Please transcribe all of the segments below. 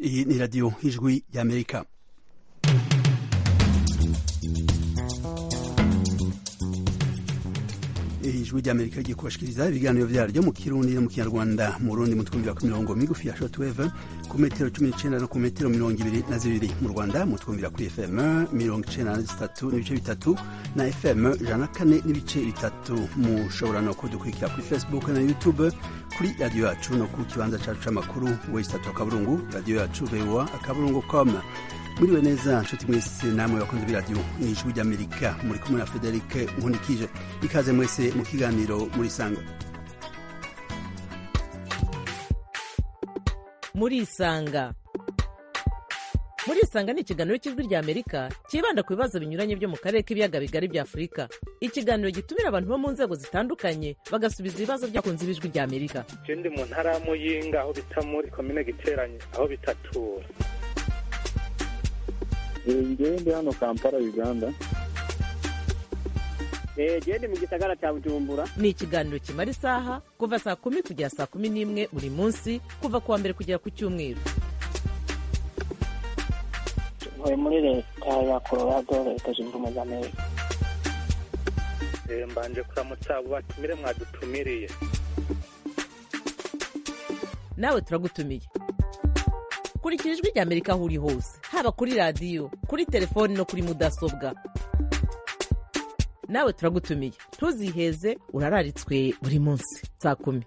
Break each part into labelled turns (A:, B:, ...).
A: Iyi ni radiyo y'ijwi y'amerika ijwi ry'amerika rigiye kubashikiriza ibiganiro vyaryo mu kirundi no mu kinyarwanda mu rundi mu twumvira ku mirongo migufi ya shortwave ku metero cumi n'icenda no ku metero mirongo ibiri na zibiri mu rwanda mu twumvira kuri fm mirongo icenda na zitatu n'ibice bitatu na fm ijana na kane n'ibice bitatu mushobora no kudukurikira kuri facebook na youtube kuri radiyo yacu no ku kibanza cacu c'amakuru wesitatu akaburungu radiyo yacu voa akaburungu com muriwe neza nshuti mwese namwe bakunze b'iradiyo ijwi ry'amerika muri kumwe na frederic nkunikije ikaze mwese mu kiganiro muri sanga
B: murisanga murisanga ni ikiganiro cy'ijwi ry'amerika cyibanda ku bibazo binyuranye byo mu karere k'ibiyaga bigari bya afurika ikiganiro gitumira abantu bo mu nzego zitandukanye bagasubiza ibibazo by'abakunzi b'ijwi ry'amerika
C: je ndi mu ntara ya muyinga aho bita muri komine giteranye aho bitatura
D: ngewe ndi hano kampala uganda
E: gende mu gisagara cya bujumbura
B: ni ikiganiro kimara isaha kuva saa kumi kugera saa kumi n'imwe buri munsi kuva ku wa mbere kugera ku cyumweru
E: ntuye muri leta ya colorado leta zunze ubumwe za amerika
C: Eh, mbanje kuramutsa abo batumire mwadutumiriye
B: nawe turagutumiye kurikira ijwi ry'amerika aho uri hose haba kuri radiyo kuri telefoni no kuri mudasobwa nawe turagutumiye ntuziheze urararitswe buri munsi saa kumi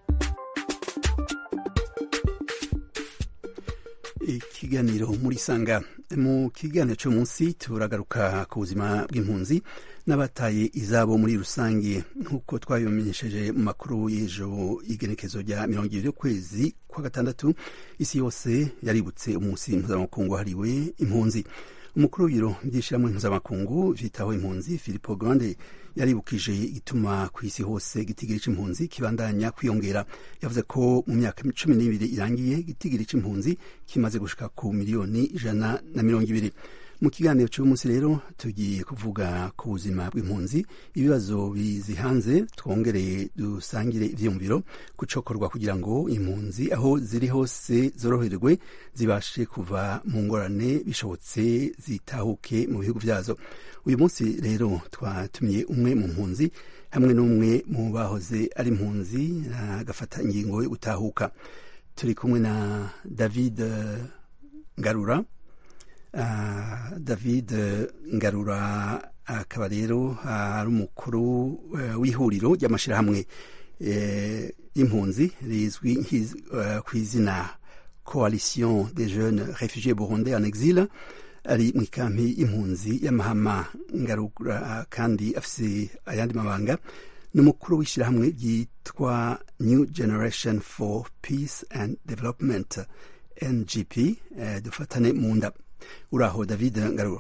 A: ikiganiro muri sanga mu kiganiro cy'uyu munsi turagaruka ku buzima bw'impunzi n'abataye izabo muri rusange nk'uko twabimenyesheje mu makuru y'ejo igenekezo rya mirongo ibiri y'ukwezi kwa gatandatu isi yose yaributse umunsi mpuzamakungu wahariwe impunzi umukuru w'ibiro by'ishyirahamwe mpuzamakungu vyitaho impunzi filipo grande yaribukije igituma ku isi hose igitigiri c'impunzi kibandanya kwiyongera yavuze ko mu myaka cumi n'ibiri irangiye igitigiri c'impunzi kimaze gushika ku miliyoni ijana na mirongo ibiri mu kiganiro cy'uyu munsi rero tugiye kuvuga ku buzima bw'impunzi ibibazo bizihanze twongereye dusangire ivyiyumviro kucokorwa kugira ngo impunzi aho ziri hose zoroherwe zibashe kuva mu ngorane bishobotse zitahuke mu bihugu vyazo uyu munsi rero twatumiye umwe mu mpunzi hamwe n'umwe mu bahoze ari impunzi agafata ingingo yo gutahuka turi kumwe na david eh, ngarura Uh, david ngarura akaba rero ari umukuru uh, w'ihuriro ry'amashyirahamwe uh, y'impunzi rizwi uh, ku izina coalition des jeunes réfugiés burundais en exil ari mu ikampi y'impunzi y'amahama ngarura kandi afise ayandi mabanga ni umukuru w'ishyirahamwe ryitwa new generation for peace and development ngp uh, dufatane mu nda uraho david ngarura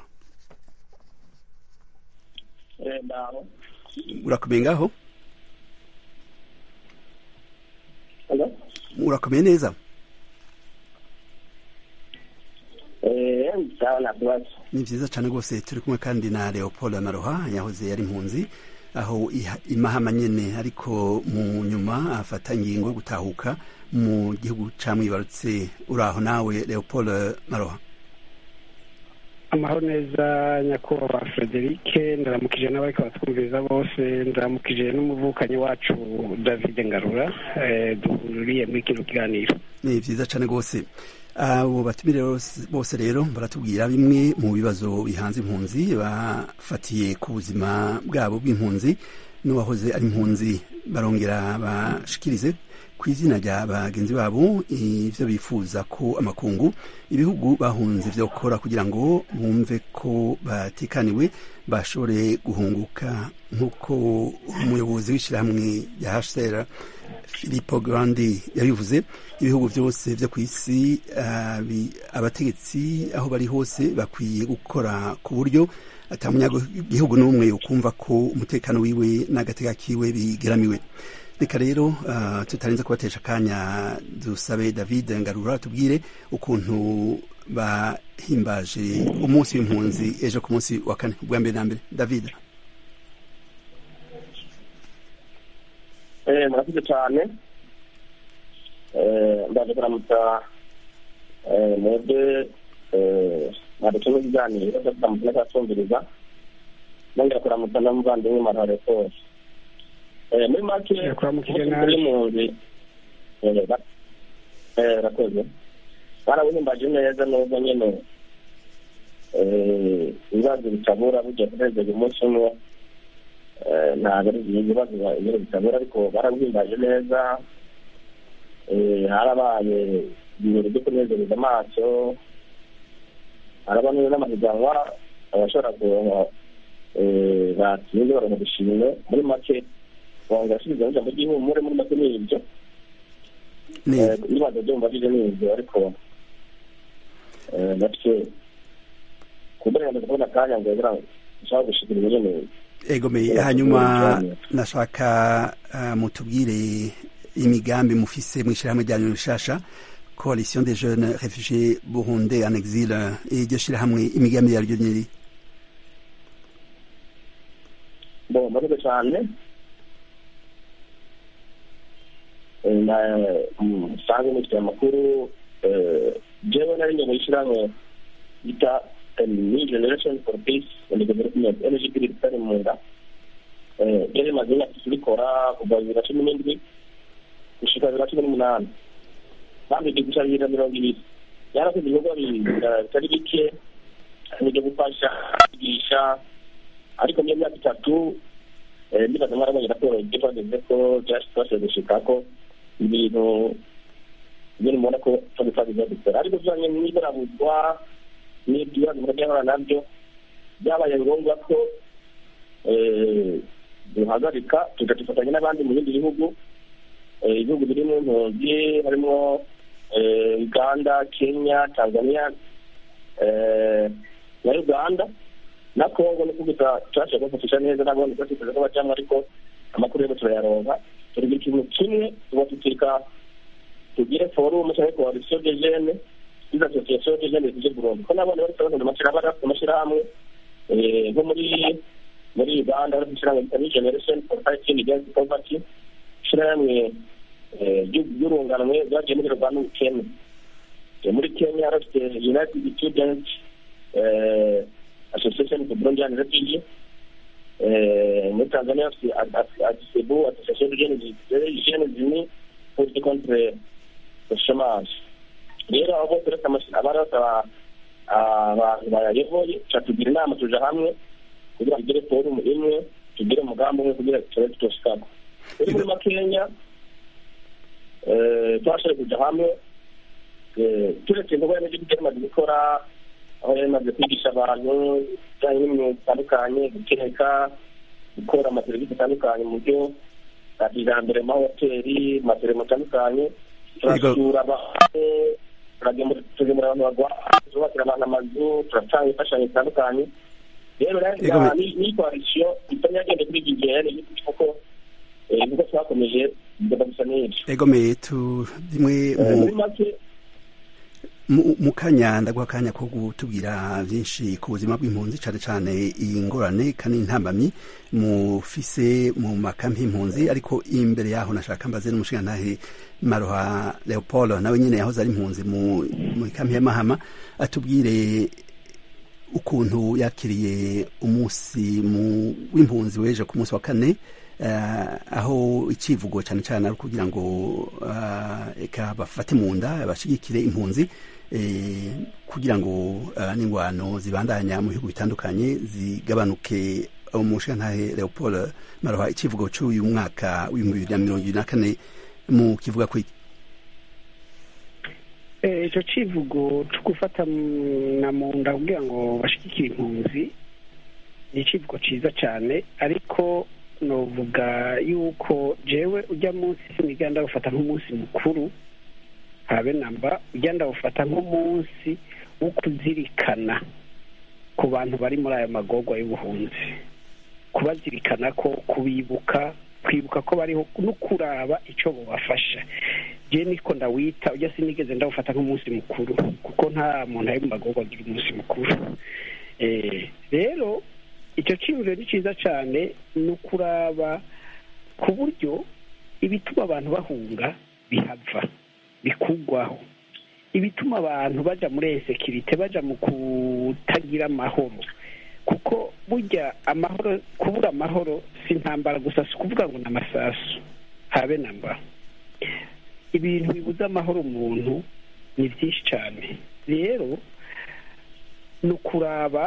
E: ndaho
A: urakomeye ngaho
E: Hello?
A: urakomeye neza
E: Eh, sawa na kibazo
A: ni vyiza cane rwose turi kumwe kandi na leopold maroha yahoze yari impunzi aho iha- imahama nyene ariko mu nyuma afata ingingo yo gutahuka mu gihugu camwibarutse uraho nawe leopold maroha
F: amahoro neza nyakubahwa frederic ndaramukije n'abariko batwumviriza bose ndaramukije n'umuvukanyi wacu david ngarura eh, duhuriye muri kino kiganiro
A: ni vyiza cane rwose abo batumire bose- bose rero baratubwira bimwe mu bibazo bihanze impunzi bafatiye ku buzima bwabo bw'impunzi n'uwahoze ari impunzi barongera bashikirize ku izina rya bagenzi babo ivyo bifuza ko amakungu ibihugu bahunze vyokora kugira ngo bumve ko batekaniwe bashobore guhunguka nk'uko umuyobozi w'ishyirahamwe rya hcr Filippo Grandi yabivuze ibihugu byose byo ku isi uh, bi- abategetsi aho bari hose bakwiye gukora ku buryo ata munyagihugu n'umwe ukumva ko umutekano wiwe n'agateka kiwe bigeramiwe reka rero uh, tutarinze kubatesha akanya dusabe david ngarura tubwire ukuntu bahimbaje umunsi w'impunzi ejo ku munsi wa kane ubwa mbere na mbere david
E: Eh, murakoze cyane Eh, ndaje kuramutsa
G: mwebwe mwadutse n'ibiganiro dr mutine atumviriza nongera kuramutsa n'umuvandimwe marare kose muri make
F: Yakuramukije nabi.
G: y'impunzi rakoze barawuhimbaje neza nubwo nyene eh, ibibazo bitabura burya kurenza uyu munsi umwe eh, ntabwo ari ibibazo nyine bitabura ariko barawuhimbaje neza eh, harabaye ibirori byo kunezereza amaso haraba neza n'amahiganwa abashobora kuronka eh, batsinze baronka udushimwe muri make bongera asubiza ijambo ry'ihumure muri make ni ibyo
A: neza
G: ibibazo byumva bije ni ibyo ariko eh, natwe ku burenganzira kubona akanya ngo kugira ngo ushaka gushikira nyene
A: egomeye hanyuma nashaka uh, mutubwire imigambi mufise mw'ishirahamwe ryanyu rishasha coalition des jeunes réfugiés burundais en exil iryo shirahamwe imigambi yaryo nyiri
G: bo murakoze cyane Eh, na musange mufite amakuru eh, jewe nari nyuma y'ishyirahamwe bita eh, new generation for peace and development ngp ritari mu nda Eh, ryari rimaze imyaka itatu rikora kuva bibiri na cumi n'indwi gushika bibiri na cumi n'umunani kandi riri guca bibiri na mirongo ibiri yarakoze ibikorwa bi- eh, bitari bike harimo ibyo gufasha kwigisha ariko muri iyo myaka itatu eh, ndibaza mwarabonye raporo ibyo twageze ko byashoboye gushika ko ibintu nyine mubona ko twabifagiza dukora ariko bijanye n'iburabuzwa n'ibibazo mura byahora nabyo byabaye ngombwa ko eh, duhagarika tugafatanya n'abandi mu bindi bihugu eh, ibihugu biri mu mpunzi harimo eh, uganda kenya tanzania eh, na uganda na kongo niko gusa twashaka kubafatisha neza nabone ko tuteze ko bajyamo ariko amakuru yabo turayaronka turigira ikintu kimwe tuba tutika tugire forumu cyangwa coalition de jeunes izo association de jeunes zije Burundi ko nabone bari kubona amashyirahamwe amashyirahamwe eh, nko muri muri uganda bari gushyirahamwe bita new generation for fighting against poverty ishyirahamwe eh, ry'u- ry'urunganwe ryagiye muri rwanda ubukene Eh, muri kenya bafite united students eh, association for burundian refugee eh, muri tanzania bafite adisebu association de jeunes jeunes unis pour lutter contre le chômage rero abo bose uretse amashyi abari basaba abantu bayayoboye tugira inama tuja hamwe kugira ngo tugire forumu imwe tugire umugambi umwe kugira ngo turebe tutoshikako rero muri makenya eh, twashoboye kuja hamwe eh, turetse ibikorwa remezo ibyo tumaze gukora aho yari imaze kwigisha abantu ibijyanye n'imyuga itandukanye guteka gukora amaserivisi atandukanye mu buryo bwa kijambere mu mahoteli mu maserivisi atandukanye turasura abantu turagemura tugemura abantu barwaye turubakira abantu amazu turatanga imfashanyo zitandukanye rero
A: Ego, me-
G: ni ni koalisiyo itari yagenda kuri iki gihe ni kuko eh, nkuko twakomeje bigomba gusa n'ibyo
A: egomeye tu rimwe
G: Eh,
A: mu
G: muri make
A: mu- mu kanya ndaguha akanya ko gutubwira byinshi ku buzima bw'impunzi cyane cyane iyi ngorane kandi intambamyi mufise mu makampi y'impunzi ariko imbere yaho nashaka mbaze n'umushingantahe maroha leopold nawe nyine yahoze ari impunzi mu mu kampi y'amahama atubwire ukuntu yakiriye umunsi mu- w'impunzi weje ku munsi wa kane eh, aho icivugo cyane cyane ari kugira ngo eh, eka bafate mu nda bashigikire impunzi eh, kugira ngo eh, n'ingwano zibandanya mu bihugu bitandukanye zigabanuke umushingantahe leopold maroha icivugo cy'uyu mwaka w'ibihumbi bibiri na mirongo ibiri na kane mu kivuga ku
F: Eh, icyo kivugo cyo gufata mu- na mu nda kugira ngo bashigikire impunzi ni ikivugo cyiza cyane ariko novuga yuko jewe ujya munsi siniga ndawufata nk'umunsi mukuru habe namba ujya ndawufata nk'umunsi wo kuzirikana ku bantu bari muri aya magorwa y'ubuhunzi kubazirikana ko kubibuka kwibuka ko bariho no kuraba icyo bubafasha je niko ndawita ujya sinigeze ndawufata nk'umunsi mukuru kuko nta muntu ari mu magorwa agira umunsi mukuru Eh, rero icyo cyiyumviro ni cyiza cyane ni ukuraba ku buryo ibituma abantu bahunga bihava bikugwaho ibituma abantu baja muri esekirite baja mu kutagira amahoro kuko burya amahoro kubura amahoro si intambara gusa si ukuvuga ngo ni amasasu habe na mba ibintu bibuza amahoro umuntu ni byinshi cyane rero ni ukuraba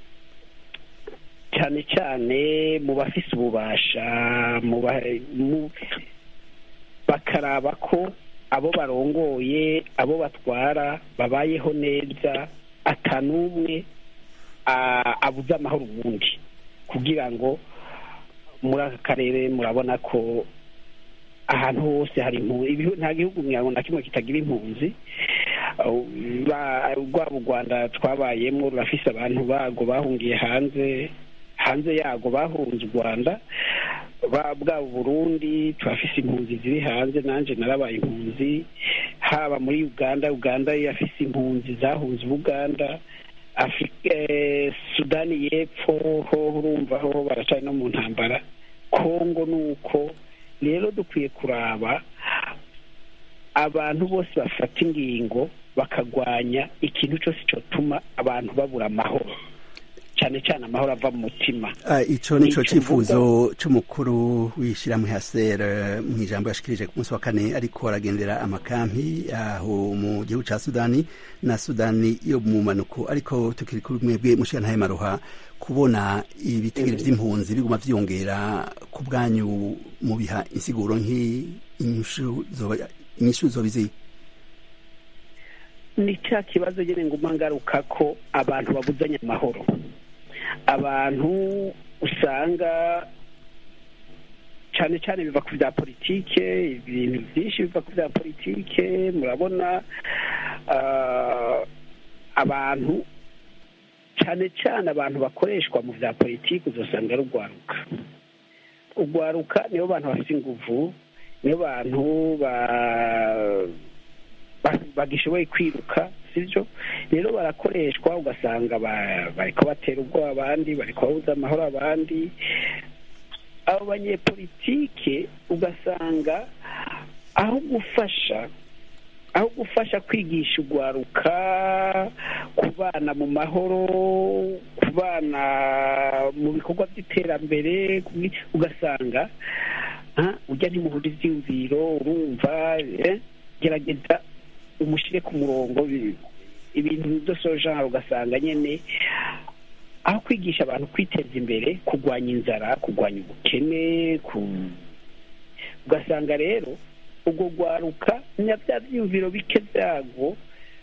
F: cyane cyane mu bafise ububasha mu ba- mu- bakaraba ko abo barongoye abo batwara babayeho neza atanumwe a- abuze amahoro ubundi kugira ngo muri aka karere murabona ko ahantu hose hari impunzi ibihu- nta gihugu mwago na kimwe kitagira impunzi Uh, ba- rwaba u rwanda twabayemo rurafise abantu bago bahungiye hanze hanze yago bahunze u rwanda ba- bwaba uburundi turafise impunzi ziri hanze nanje narabaye impunzi haba muri uganda uganda yafise impunzi zahunze ubuganda afurika eh, sudani y'epfo ho urumva ho baracari no mu ntambara kongo ni uko rero dukwiye kuraba abantu bose bafata ingingo bakagwanya ikintu cyose cyotuma abantu babura amahoro cyane cyane amahoro ava mu mutima
A: Ah, ico nico
F: Nico
A: cifuzo c'umukuru w'ishirahamwe haser mu ijambo yashikirije ku munsi wa kane ariko aragendera amakampi aho mu gihugu ca sudani na sudani yo mu manuko ariko tukiri kuri mwebwe mushikantahe maruha kubona ibitigiri vy'impunzi biguma vyiyongera ku bwanyu mubiha insiguro nk'inyishu zoba- inyishu zoba izihe
F: ni cya kibazo nyine nguma ngaruka ko abantu babuzanya amahoro abantu usanga cyane cyane biva ku bya politike ibintu byinshi biva ku bya politike murabona ah, abantu cyane cyane abantu bakoreshwa mu bya politiki uzasanga ari urwaruka urwaruka nibo bantu bafite inguvu nibo bantu ba- ba- bagishoboye kwiruka sibyo rero barakoreshwa ugasanga ba- bariko batera ubwoba abandi bariko babuza amahoro abandi abo banyepolitike ugasanga aho gufasha aho gufasha kwigisha urwaruka kubana mu mahoro kubana mu bikorwa by'iterambere kubi- ugasanga ah, ujya ntimuhura ivyiyumviro urumva eh, gerageza umushyire ku murongo bi- ibintu byose genre ugasanga nyine aho kwigisha abantu kwiteza imbere kurwanya inzara kurwanya ubukene ku- ugasanga rero ubwo rwaruka na bya byiyumviro bike byago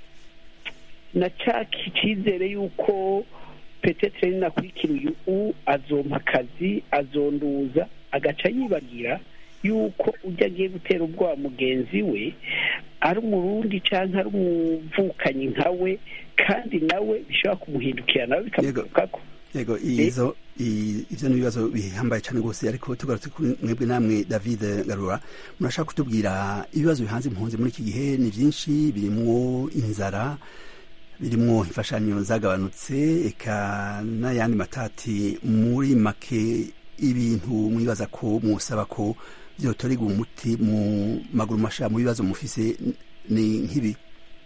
F: na cya cyizere y'uko petetere ninakurikira uyu u azompa akazi azonduza agaca yibagira yuko ujya agiye gutera ubwoba mugenzi we ari umurundi cyangwa ari umuvukanyi nka we kandi nawe bishobora kumuhindukira nawe bikamugaruka ko
A: yego izo i- ivyo ni ibibazo bihambaye cyane rwose ariko tugarutse kuri mwebwe namwe david garura murashaka kutubwira ibibazo bihanze impunzi muri iki gihe ni byinshi birimwo inzara birimwo imfashanyo zagabanutse eka n'ayandi matati muri make ibintu mwibaza ko musaba ko vyotorerwa umuti mu maguru masha mu bibazo mufise ni nk'ibi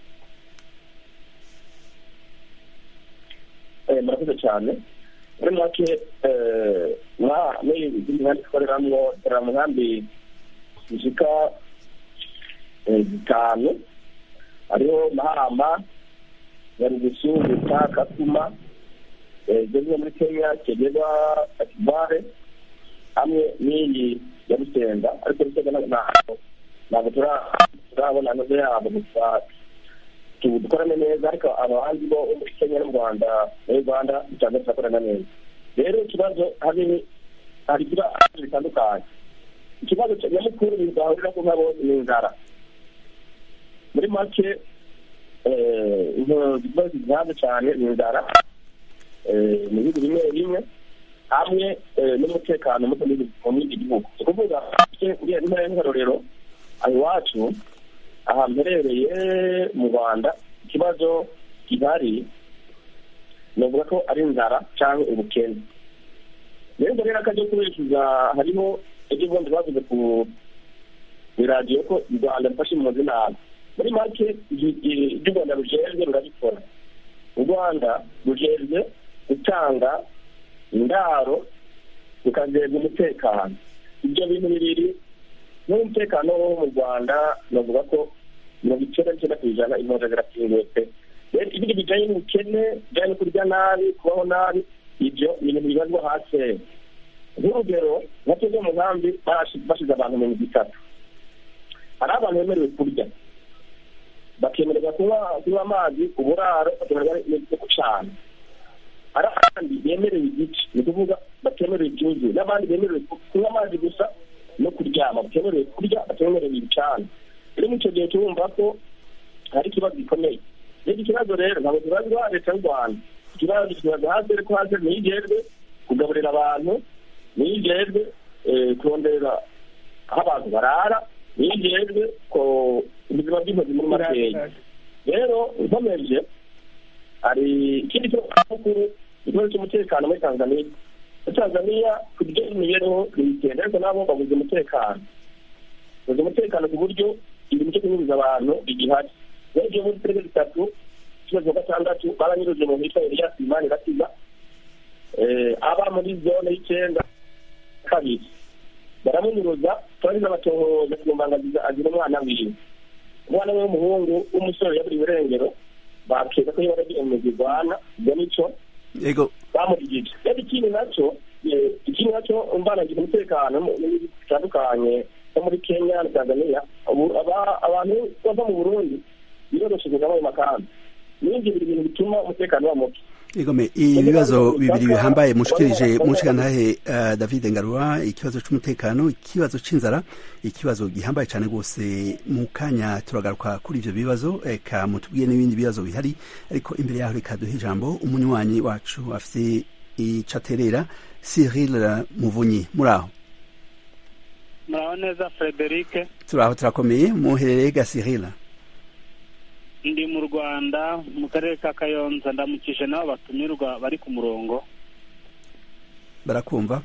G: Eh, murakoze cyane muri make eh, mwa muri izi nkambi dukoreramwo dukorera mu nkambi zishika eh, zitanu hariho mahama nyarugusu buta kakuma eh, zo zimwe muri kenya kegera akivare hamwe n'iyi ya rusenga ariko rusenga ntabwo ntabwo ntabwo tura- turabona anoze yabo gusa tu- dukorane neza ariko abandi bo bo muri kenya n'u rwanda muri rwanda usanga turakorana neza rero ikibazo hari hari ibibazo bitandukanye ikibazo cya- nyamukuru bidahurira ku nka bose ni inzara muri make eh, ikibazo gihanze cyane ni inzara eh, mu bihugu bimwe bimwe hamwe eh, n'umutekano muke mu bindi- mu bindi gihugu ni ukuvuga uriya ntara y'inkarorero aho iwacu aha mperereye mu rwanda ikibazo gihari navuga ko ari inzara cyangwa ubukene rero mbere y'akajya kubeshuza hariho ibyo ubundi bavuze ku iradiyo ko u rwanda rufashe impunzi nabi muri make ibyo u rwanda rujejwe rurabikora u rwanda rujejwe gutanga indaro rukajejwe umutekano ibyo bintu bibiri n'umutekano wo mu rwanda navuga ko mirongo icyenda n'icyenda ku ijana impunzi zirakinguwe pe rero ibindi bijyanye n'ubukene bijyanye no kurya nabi kubaho nabi ibyo ni ibintu bibazwa hasi nk'urugero nka tuzo mu nkambi bashyize abantu mirongo itatu hari abantu bemerewe kurya bakemererwa kunywa amazi uburaro bakemererwa no gucana hari abandi bemerewe igice ni ukuvuga batemerewe ibyuzuye n'abandi bemerewe kunywa amazi gusa no kuryama batemerewe kurya batemerewe ibicana rero muri icyo gihe turumva ko hari ikibazo gikomeye rero ikibazo rero ntabwo kibazwa leta y'u rwanda ikibazo kibaza hasi ariko hasi ntiyigejwe kugaburira abantu ntiyigejwe kurondera aho abantu barara ntiyigejwe ko ubuzima bw'intozi muri makeya rero nkomeje hari ikindi kibazo cy'amakuru ikibazo cy'umutekano muri tanzania muri tanzania ku buryo imibereho ntibigenda ariko nabo babuze umutekano babuze umutekano ku buryo ibintu byo kunyuriza abantu bigihari rero ibyo muri turere dutatu ikibazo gatandatu baranyuruje mu hitwa elias imani iratiza aba muri zone y'icyenda kabiri baramunyuruza turazi n'abatohoza ku mbangaziza agira umwana wiwe umwana we w'umuhungu w'umusore yaburiwe irengero bakeka ko yaba agiye mu zirwana ibyo nicyo bamurigije rero ikindi nacyo ikindi nacyo mbanagira umutekano bitandukanye nko muri kenya na tanzania abantu bava mu burundi biroroshye kujya mu makambi n'ibindi biri ibintu bituma umutekano uba muke
A: igome ibibazo bibiri bihambaye mushikirije mushikanahe uh, David Ngarura ikibazo c'umutekano ikibazo c'inzara ikibazo gihambaye cyane rwose mu kanya turagaruka kuri ivyo bibazo eka mutubwiye n'ibindi bibazo bihari ariko imbere yaho reka duhe ijambo umunywanyi wacu afite icaterera Cyril Muvunyi muraho
H: muraho neza Frederic
A: turaho turakomeye muherereye ga Cyril
H: ndi mu rwanda mu karere ka kayonza ndamukije nabo batumirwa bari ku murongo
A: barakumva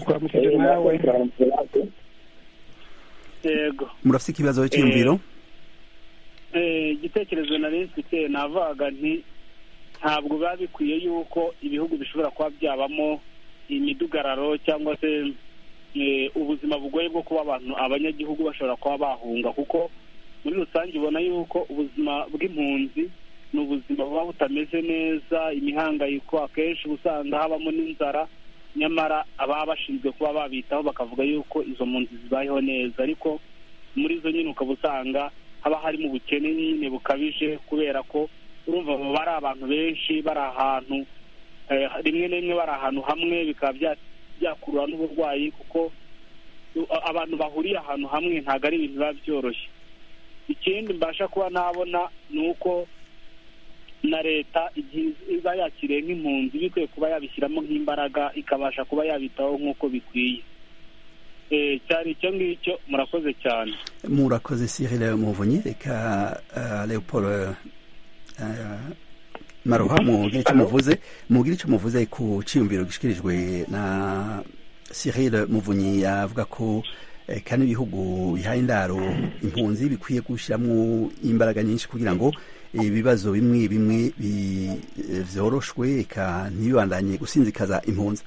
H: yego
A: murafite ikibazo cy'iyumviro
H: igitekerezo nari mfite navuga nti ntabwo biba bikwiye yuko ibihugu bishobora kuba byabamo imidugararo cyangwa se ubuzima bugoye bwo kuba abantu abanyagihugu bashobora kuba bahunga kuko muri rusange ubona yuko ubuzima bw'impunzi ni ubuzima buba butameze neza imihangayiko akenshi usanga habamo n'inzara nyamara ababa bashinzwe kuba babitaho bakavuga yuko izo mpunzi zibayeho neza ariko muri zo nyine ukaba usanga haba harimo ubukene nyine bukabije kubera ko urumva baba ari abantu benshi bari ahantu rimwe na rimwe bari ahantu hamwe bikaba byakurura n'uburwayi kuko abantu bahuriye ahantu hamwe ntabwo ari ibintu biba byoroshye ikindi mbasha kuba nabona ni uko na leta igihe iba yakiriye nk'impunzi bikwiye kuba yabishyiramo nk'imbaraga ikabasha kuba yabitaho nk'uko bikwiye cyari icyo ngicyo murakoze cyane
A: murakoze Cyril muvunyi reka leopold maruha mugire icyo muvuze mugire icyo muvuze ku cyiyumviro gishyikirijwe na Cyril muvunyi avuga ko kandi ibihugu bihaye indaro impunzi bikwiye gushyiramo imbaraga nyinshi kugira ngo ibibazo bimwe bimwe byoroshwe eka ntibibandanye gusinzikaza impunzi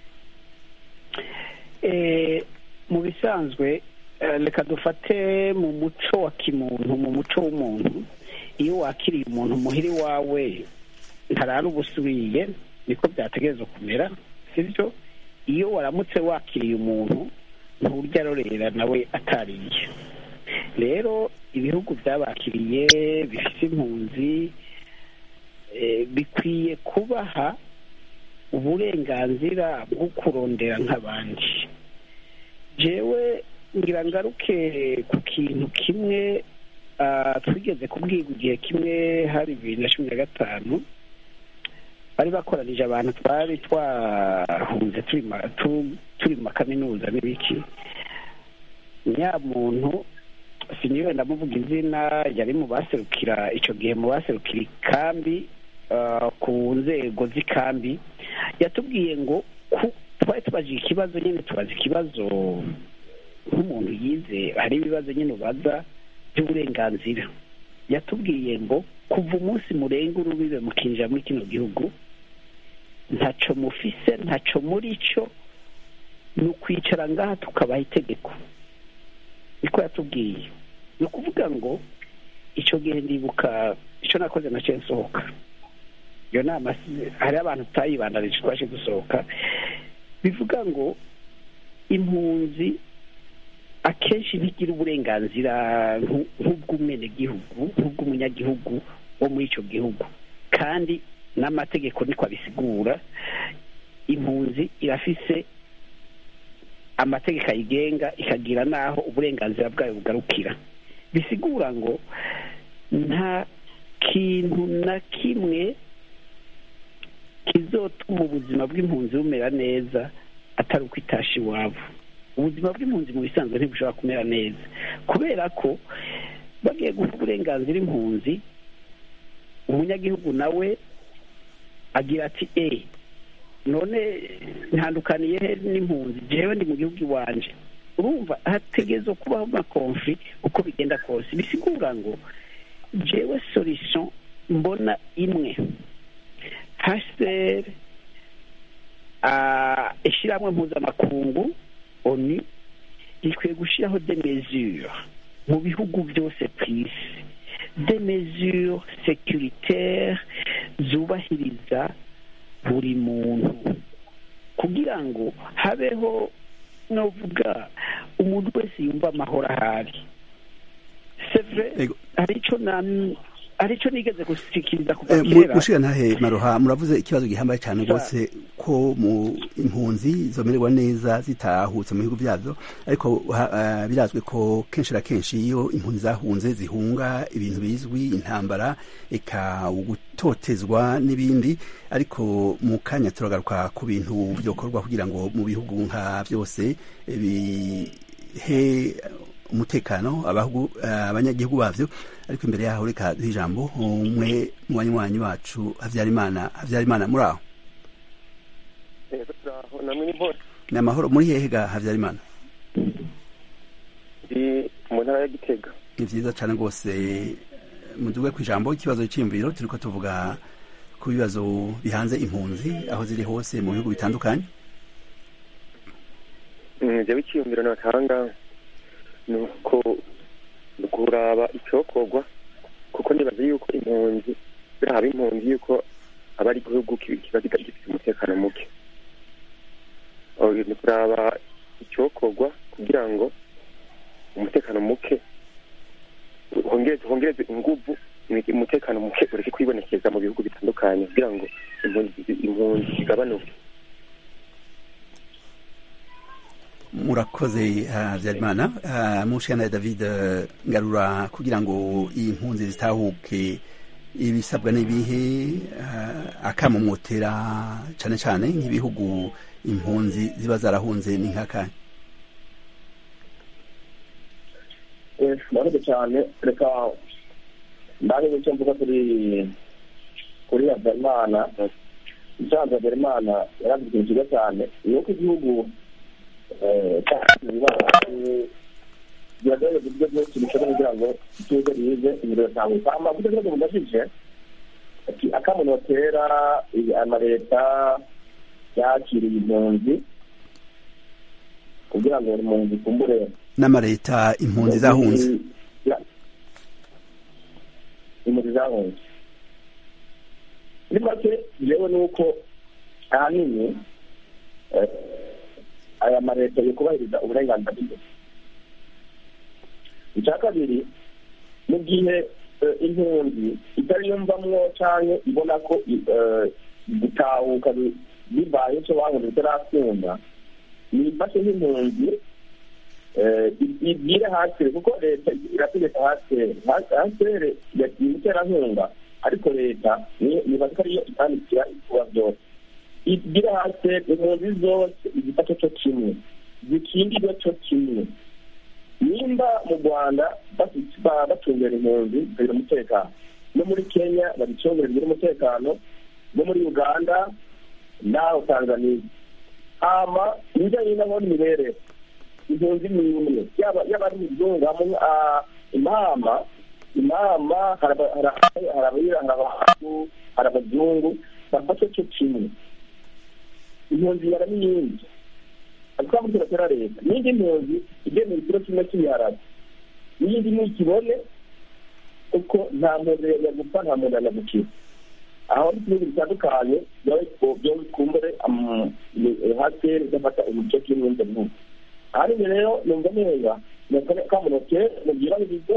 F: mu bisanzwe reka dufate mu muco wa kimuntu mu muco w'umuntu iyo wakiriye umuntu muhiri wawe ntarara ubusubiye niko byategereza kumera sibyo iyo waramutse wakiriye umuntu nturya arorera nawe atariye rero ibihugu byabakiriye bifite impunzi bikwiye kubaha uburenganzira bwo kurondera nk'abandi jewe ngira ngaruke ku kintu kimwe twigeze kubwirwa igihe kimwe hari bibiri na cumi na gatanu bari bakoranije abantu twari twahunze turi mu makaminuza n'ibiki nyamuntu siniwe ndamuvuga izina yari mu baserukira icyo gihe mu baserukira ikambi ku nzego z'ikambi yatubwiye ngo twari tubaje ikibazo nyine tubaza ikibazo nk'umuntu yize hari ibibazo nyine ubaza by'uburenganzira yatubwiye ngo kuva umunsi murenga urubibe mukinjira muri kino gihugu ntaco mufise ntaco muri cyo ni ukwicara ngaha tukabaha itegeko niko yatubwiye ni ukuvuga ngo icyo gihe ndibuka icyo nakoze nacyo nsohoka iyo nama hariho abantu tutayibandanije twaje dusohoka bivuga ngo impunzi akenshi ntigira uburenganzira nk'ubw'umwenegihugu nk'ubw'umunyagihugu wo muri icyo gihugu kandi n'amategeko niko abisigura impunzi irafise amategeko ayigenga ikagira n'aho uburenganzira bwayo bugarukira bisigura ngo nta kintu na kimwe kizotuma ubuzima bw'impunzi bumera neza atari uko itasha iwabo ubuzima bw'impunzi mu bisanzwe ntibushobora kumera neza kubera ko bagiye guha uburenganzira impunzi umunyagihugu nawe agira ati e none ntandukaniye he n'impunzi jewe ndi mu gihugu iwanje urumva hategerezwa kubaho amakonfi uko bigenda kose bisigura ngo jewe solution mbona imwe hsr ishyirahamwe mpuzamakungu oni rikwiye gushyiraho de mesure mu bihugu byose ku isi de mesure securitaire zubahiriza buri muntu kugira ngo habeho novuga umuntu wese yumva amahoro ahari sevre hari icyo hari icyo nigeze gushikiriza kuva kera
A: mushira ntahe maroha muravuze ikibazo gihambaye cyane rwose ko mu impunzi zomererwa neza zitahutse mu bihugu byazo ariko birazwi ko kenshi na kenshi iyo impunzi zahunze zihunga ibintu bizwi intambara eka gutotezwa n'ibindi ariko mu kanya turagaruka ku bintu byokorwa kugira ngo mu bihugu nka byose bihe umutekano abanyagihugu bavyo ariko imbere yaho reka duhe ijambo umwe mu banywanyi wacu habyarimana habyarimana muri aho ni amahoro muri hehe ga habyarimana
I: mu ntara ya gitega
A: ni vyiza cane rwose muduge ku ijambo ikibazo c'iyumviro turiko tuvuga ku bibazo bihanze impunzi aho ziri hose mu bihugu bitandukanye
I: jewe iciyumviro natanga ni uko kuraba icyokorwa kuko nibaza yuko impunzi birahaba impunzi yuko aba ari igihugu kiba gifite umutekano muke ni kuraba icyokorwa kugira ngo umutekano muke hongereze inguvu umutekano muke ureke kwibonekeza mu bihugu bitandukanye kugira ngo impunzi zigabanuke
A: murakoze habyarimana mushana david ngarura kugira ngo iyi mpunzi zitahuke ibisabwa n'ibihe akamumotera cyane cyane nk'ibihugu impunzi ziba zarahunze ni nk'akanya
G: murakoze cyane reka ndahe icyo mvuga kuri kuri habyarimana isanzwe habyarimana yaravuze ikintu cyiza cyane ni uko igihugu biragaragaza uburyo bwose bishobora kugira ngo ituze rize imbere yatanguka amavuta rero mubajije ati akamuntu batera amaleta yakiriye impunzi kugira ngo buri mpunzi ikumbure
A: n'amaleta impunzi zahunze
G: impunzi zahunze muri make yewe ni uko ahanini aya mareta yo kubahiriza uburenganzira bw'imbere icya kabiri mu gihe impunzi itari yumvamwo cyangwa ibona ko gutahuka bibaye icyo bahunze bitarakunda nifashe nk'impunzi ibwire hasire kuko leta irategeka hasire hasire yagiye iterankunga ariko leta nibaza ko ariyo itandikira ibikorwa byose ibwire hasire impunzi zose igifata cyo kimwe zikingirwe cyo kimwe nimba mu rwanda bacungera impunzi zikagira umutekano no muri kenya babicungera bigira umutekano no muri uganda n'aho tanzania hama ibijyanye nabo n'imibereho impunzi ni imwe yaba yaba ari muzungu imama inama hari aba- hari aba- hari abirabura hari abantu hari abazungu bafashe cyo kimwe impunzi yara n'iyindi ariko muri turatera leta n'indi mpunzi igemera ikiro kimwe cy'ibiharage n'iyindi ntikibone kuko nta muntu yagupfa nta muntu yanagukira aho ni ibihugu bitandukanye byo bikumbure haseri gafata umuco kimwe n'ibyo bihugu ahanini rero numva neza kamunoke mubyirabirize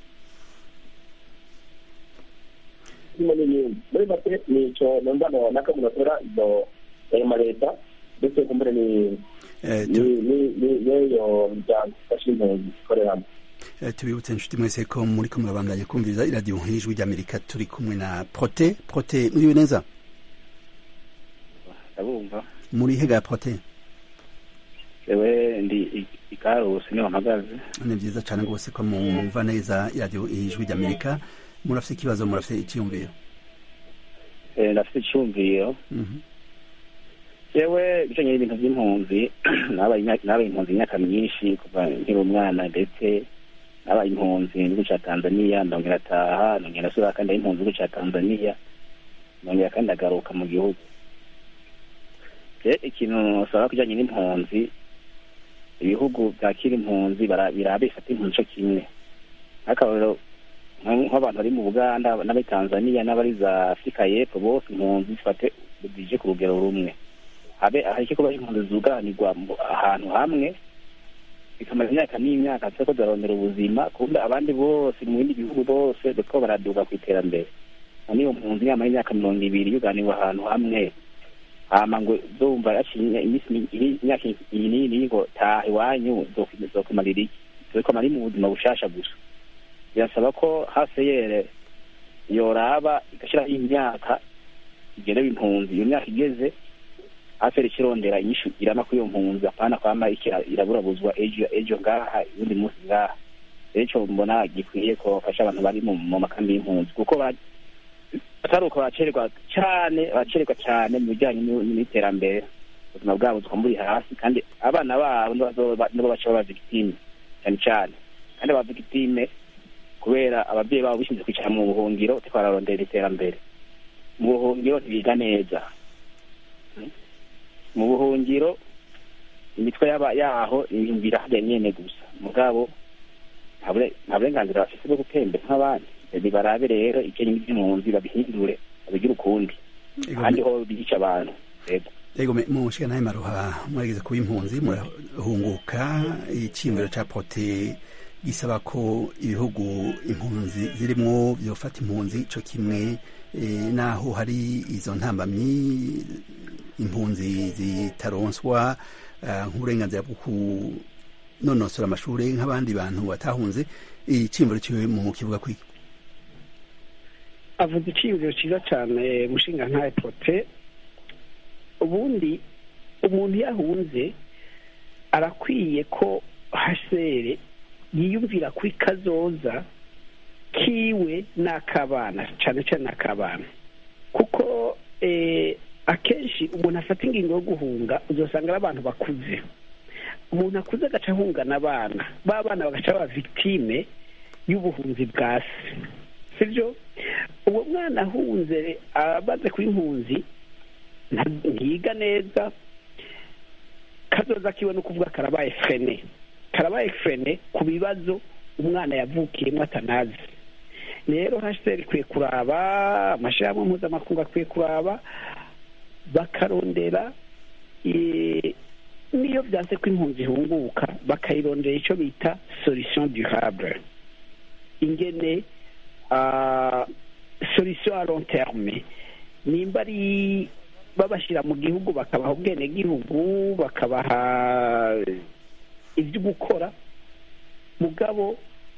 G: harimo n'ibindi muri make ni icyo numva nona kamunotera izo ayo maleta ndetse kumbure ni
A: Eh,
G: ni
A: tu-
G: ni- ni- n'iyo miryango ifasha impunzi ikoreramo
A: eh, tubibutse inshuti mwese ko muri ko murabandanya kumviriza iradiyo nk'ijwi ry'amerika turi kumwe na prote prote muriwe neza
J: ndabumva
A: muri hega ya prote
J: ewe ndi i- ikarusi niho mpagaze
A: ni byiza cyane rwose ko mumva neza iradiyo ijwi ry'amerika murafite ikibazo murafite icyiyumviro
J: Eh, ndafite icyumviro
A: Mhm.
J: yewe ibijanye n'ibintu by'impunzi nabaye imya- nabaye impunzi imyaka myinshi kuva nkiri umwana ndetse nabaye impunzi mu gihugu cya tanzaniya ndongera ataha ndongera asubira kandi ari impunzi mu gihugu cya tanzaniya ndongera kandi agaruka mu gihugu je ikintu nsaba kijanye n'impunzi ibihugu byakira impunzi bara- biraba bifata impunzi co kimwe nk'akarorero nk- nk'abantu bari mu buganda n'abari tanzaniya n'abari za afurika y'epfo bose impunzi zifate zije ku rugero rumwe habe hareke kuba impunzi zuganirwa mu- ahantu hamwe bikamara imyaka n'imyaka ziriko zirarondera ubuzima kumbe abandi bose mu bindi bihugu bose bariko baraduga ku iterambere none iyo mpunzi yamara imyaka mirongo ibiri yuganirwa ahantu hamwe hama ngo zumva yaciye iminsi mi- iri- imyaka iyi n'iyi ngo taha iwanyu zoku- zokumarira iki zokumara iri mu buzima bushasha gusa birasaba ko haseyere yoraba igashyiraho imyaka igenewe impunzi iyo myaka igeze aferi ikirondera inyishu irama kuri iyo mpunzi apana kwama ikira- iraburabuzwa ejo ejo ngaha ubundi munsi ngaha rero ico mbona gikwiye ko bafasha abantu bari mu mu makambi y'impunzi kuko ba- atari uko bacererwa cane bacererwa cane mu bijanye n'u- n'iterambere ubuzima bwabo bukaba buri hasi kandi abana babo nibo bazoba- nibo baca baba victime cane cane kandi aba victime kubera abavyeyi babo bishinze kwicara mu buhungiro bariko bararondera iterambere mu buhungiro ntibiga neza mu buhungiro imitwe yaba yaho yumvira hajya nyene gusa mugabo nta bure- nta burenganzira bafise bwo gutembera nk'abandi barabe rero ikenye iby'impunzi babihindure babigire ukundi
A: Ego,
J: ahandi ho bica abantu yego
A: Ego me- mushika naye maruha murageze kuba impunzi murahunguka iciyumviro ca prote gisaba ko ibihugu impunzi zirimwo vyofata impunzi co kimwe eh, naho hari izo ntambamyi impunzi zitaronswa eh, nk'uburenganzira bwo kunonosora amashure nk'abandi bantu batahunze iciyumviro ciwe mu kivuga kwiki
F: avuze iciyumviro cyiza cyane mushinga nka epote ubundi umuntu iyo ahunze arakwiye ko hasere yiyumvira kuri kazoza kiwe n'akabana cyane cyane n'akabana kuko eh, akenshi umuntu afata ingingo yo guhunga uzasanga ari abantu bakuze umuntu akuze agaca ahungana abana ba bana bagaca baba victime y'ubuhunzi bwa se sibyo uwo mwana ahunze amaze kuba impunzi nta- ntiyiga neza kazoza kiwe no kuvuga karabaye frene karabaye frene ku bibazo umwana yavukiyemo atanazi rero hasiteri ikwiye kuraba amashyirahamwe mpuzamakungu akwiye kuraba bakarondera eh, niyo byanse ko impunzi ihunguka bakayirondera icyo bita solution durable ingene ah, solution à long terme nimba ari babashyira mu gihugu bakabaha ubwenegihugu bakabaha ibyo gukora mugabo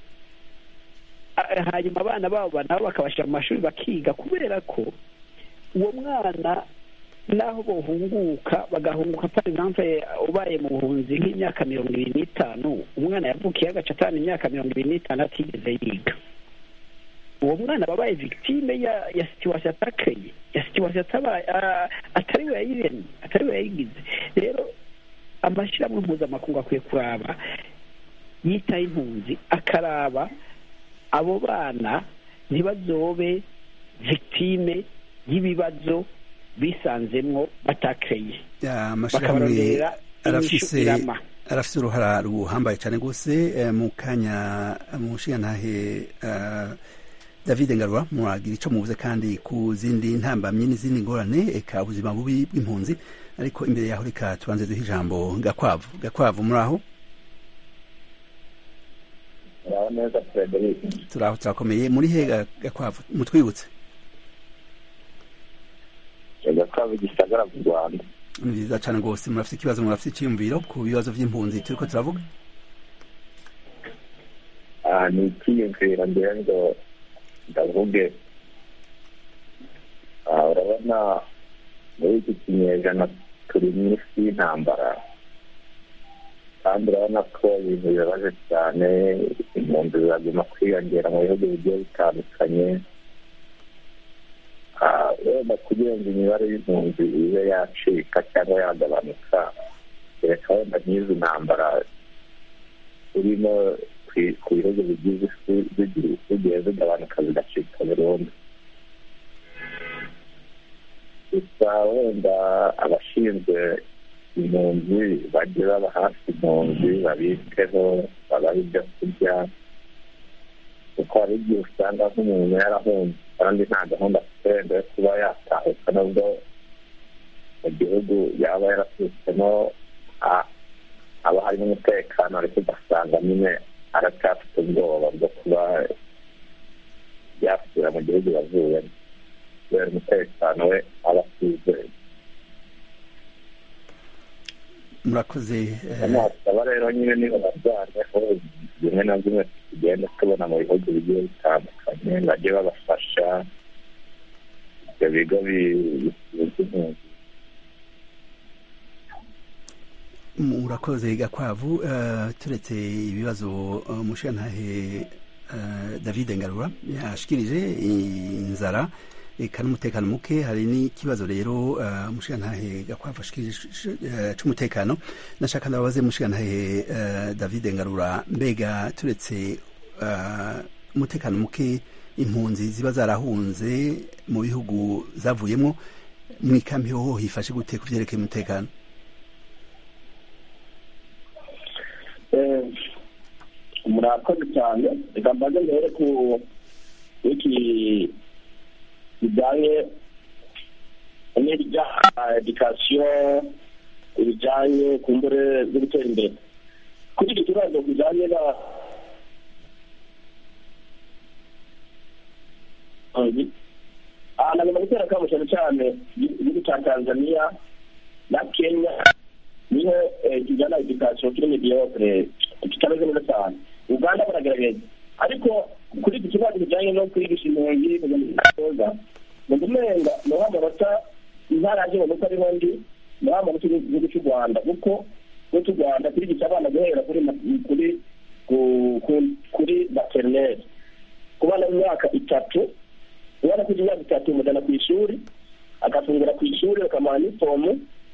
F: ah, hanyuma abana babo nabo bakabashyira mu mashuri bakiga kubera ko uwo mwana naho bohunguka bagahunguka par exemple ubaye mu buhunzi nk'imyaka mirongo ibiri n'itanu umwana yavukiye agaca atanu imyaka mirongo ibiri n'itanu atigeze yiga uwo mwana aba abaye victime ya ya situation atakeye ya situation atabaye ah, atari we yayiremye atari we yayigize rero amashyirahamwe mpuzamakungu akwiye kuraba yitaho impunzi akaraba abo bana ntibazobe victime y'ibibazo bisanzemwo batakreye
A: Ya, amashirahamwe
F: bakabarondera
A: arafise
F: inyishu irama
A: arafise uruhara ruhambaye cyane rwose eh, mu kanya mu nshingantahe eh, david ngarura muragira ico muvuze kandi ku zindi ntambamyi n'izindi ngorane eka ubuzima bubi bw'impunzi ariko imbere yaho reka tubanze duhe ijambo gakwavu gakwavu muri aho
G: muraho neza frederic
A: turaho turakomeye muri he Ga- gakwavu mutwibutse
G: gakwavu gisagara mu rwanda
A: ni vyiza cane rwose murafise ikibazo murafise iciyumviro ku bibazo vy'impunzi turiko turavuga
G: Ah, ni icyiyumviro ngira ngo ndavuge Ah, urabona muri iki kinyejana turi mu isi y'intambara kandi urabona ko ibintu bibabaje cyane impunzi ziraguma kwiyongera mu bihugu bigiye bitandukanye Ah, wenda kugira ngo imibare y'impunzi ibe yacika cyangwa yagabanuka reka wenda nk'izi ntambara urimo ku- ku bihugu bigize isi zigiye zigiye zigabanuka zigacika burundu gusa wenda abashinzwe impunzi bajye baba hafi impunzi babiteho babaha ibyo kurya kuko hari igihe usanga nk'umuntu yarahunze kandi nta gahunda afite wenda yo kuba yatahuka nubwo mu gihugu yaba yaraturutsemo ah, haba harimo umutekano ariko ugasanga nyine aracyafite ubwoba bwo kuba yasubira mu gihugu yavuyemo kubera umutekano we aba atizeye
A: murakoze eh,
G: nasaba rero nyine niba barwaneho bimwe na bimwe tugenda tubona mu bihugu bigiye bitandukanye bajye babafasha ibyo bigo bi- bishinzwe impunzi
A: murakoze gakwavu eh, turetse ibibazo eh, umushingantahe eh, david ngarura yashikirije inzara eka n'umutekano muke hari n'ikibazo rero eh, umushingantahe gakwavu ashikirije eh, c'umutekano nashaka ndababaze umushingantahe eh, david ngarura mbega turetse eh, umutekano muke impunzi ziba zarahunze mu bihugu zavuyemo mwikambi hoho hifashe gute ku vyerekeye umutekano
G: Eh, murakoze cyane reka mbaze mbere ku iki bijyanye n'ibya edikasiyo ibijyanye ku mbure zo gutera imbere kuri iki kibazo bijyanye na aha nagomba gutera akamo cyane cyane igihugu cya tanzania na kenya niho kijyana edikasiyo kiri mediyokire kitameze neza cyane uganda baragerageza ariko kuri iki kibazo kijyanye no kwigisha impunzi kuza mu gumenga ni wa manota ntaraje mu mutwe ariho ndi ni wa manota y'igihugu cy'u rwanda kuko no cy'u rwanda turigisha abana guhera kuri kuri kuri materineri ku bana b'imyaka itatu ubona ko imyaka itatu mujyana ku ishuri agafungura ku ishuri bakamuha n'ifomu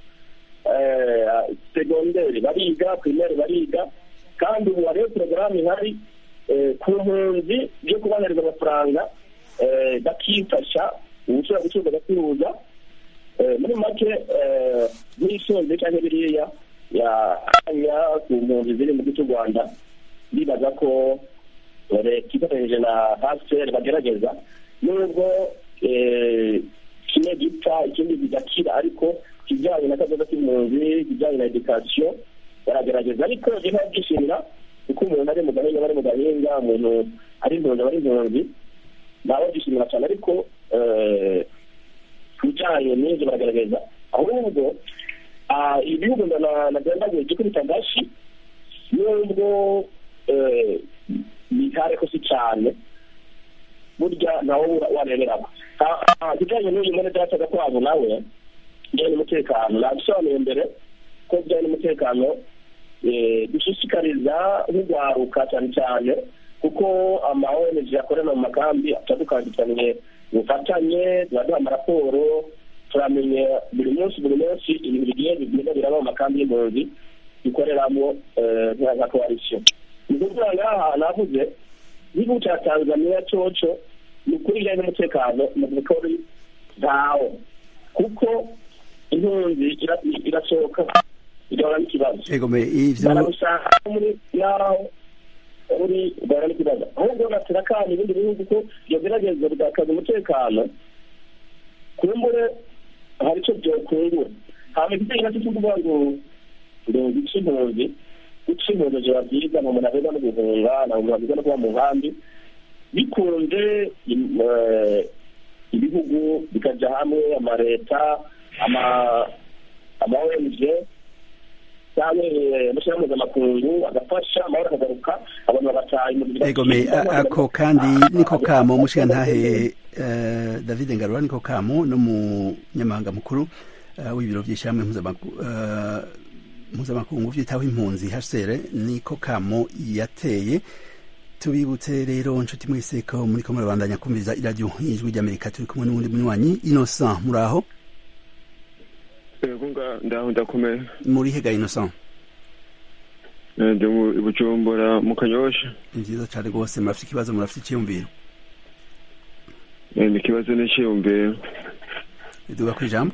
G: segonderi bariga pirimeri bariga kandi ubu hariho porogaramu ihari ku mpunzi byo kubahereza amafaranga bakifasha ubushobora gucuruza agacuruza muri make nk'isonze cyangwa biriya yanya ku mpunzi ziri mu gihugu cy'u rwanda bibaza ko leta ifatanyije na hasiteri bagerageza nubwo kimwe gipfa ikindi kigakira ariko kijyanye na kazoza k'impunzi kijyanye na edikasiyo baragerageza ariko niba byishimira kuko umuntu ari mu gahinga bari mu gahinga umuntu ari impunzi aba ari impunzi nabo byishimira cyane ariko ku bijyanye n'ibyo baragerageza ahubwo ibihugu nagendaguye gikubita agashi nubwo bitare ko si cyane burya nawe wareberamo kijyanye n'uyu mwene data gakwabo nawe bijyanye n'umutekano nabisobanuye mbere ko bijyanye n'umutekano dushishikariza nk'urwaruka cyane cyane kuko ama ONG akorera mu makambi atandukanye ubufatanye turaduha amaraporo turamenya buri munsi buri munsi ibintu bigiye bigenda biraba mu makambi y'impunzi dukoreramo nka koalisiyo ni ukuvuga ngaha navuze igihugu cya tanzaniya coco ni ukuri bijyanye n'umutekano mu bikori ntawo kuko impunzi ira- irasohoka igahura n'ikibazo
A: egome ivyo
G: barabishaka muri naho uri ugahura n'ikibazo ahubwo batera kandi ibindi bihugu ko byogerageza bigakaza umutekano kumbure hari icyo byokungura hama igitego nacyo cyo kuvuga ngo ngo guca impunzi guca impunzi biba byiza mu muntu aheza no guhunga ntabwo biba byiza no kuba mu nkambi bikunze im- eh, ibihugu bikajya hamwe amaleta ama ama ONG cyangwa eh, amashyirahamwe mpuzamakungu agafasha amahoro akagaruka abantu bagataha impunzi
A: egome a- ako kandi niko kamo mushigantahe eh, david ngarura niko kamo n'umunyamabanga mukuru eh, w'ibiro by'ishyirahamwe mpuzamaku- eh, mpuzamakungu vyitaho impunzi hcr niko kamo yateye tubibutse rero nshuti mwese ko muriko murabandanya kumviriza iradiyo y'ijwi ry'amerika turi kumwe n'uwundi munywanyi innocent muraho
I: yego nga- ndaho ndakomeye
A: muri hega innocent
I: Eh, ndi mu i bujumbura mu kanyosha
A: ni vyiza cane rwose murafite ikibazo murafite iciyumviro
I: Eh, ni ikibazo n'iciyumviro
A: duga kw'ijambo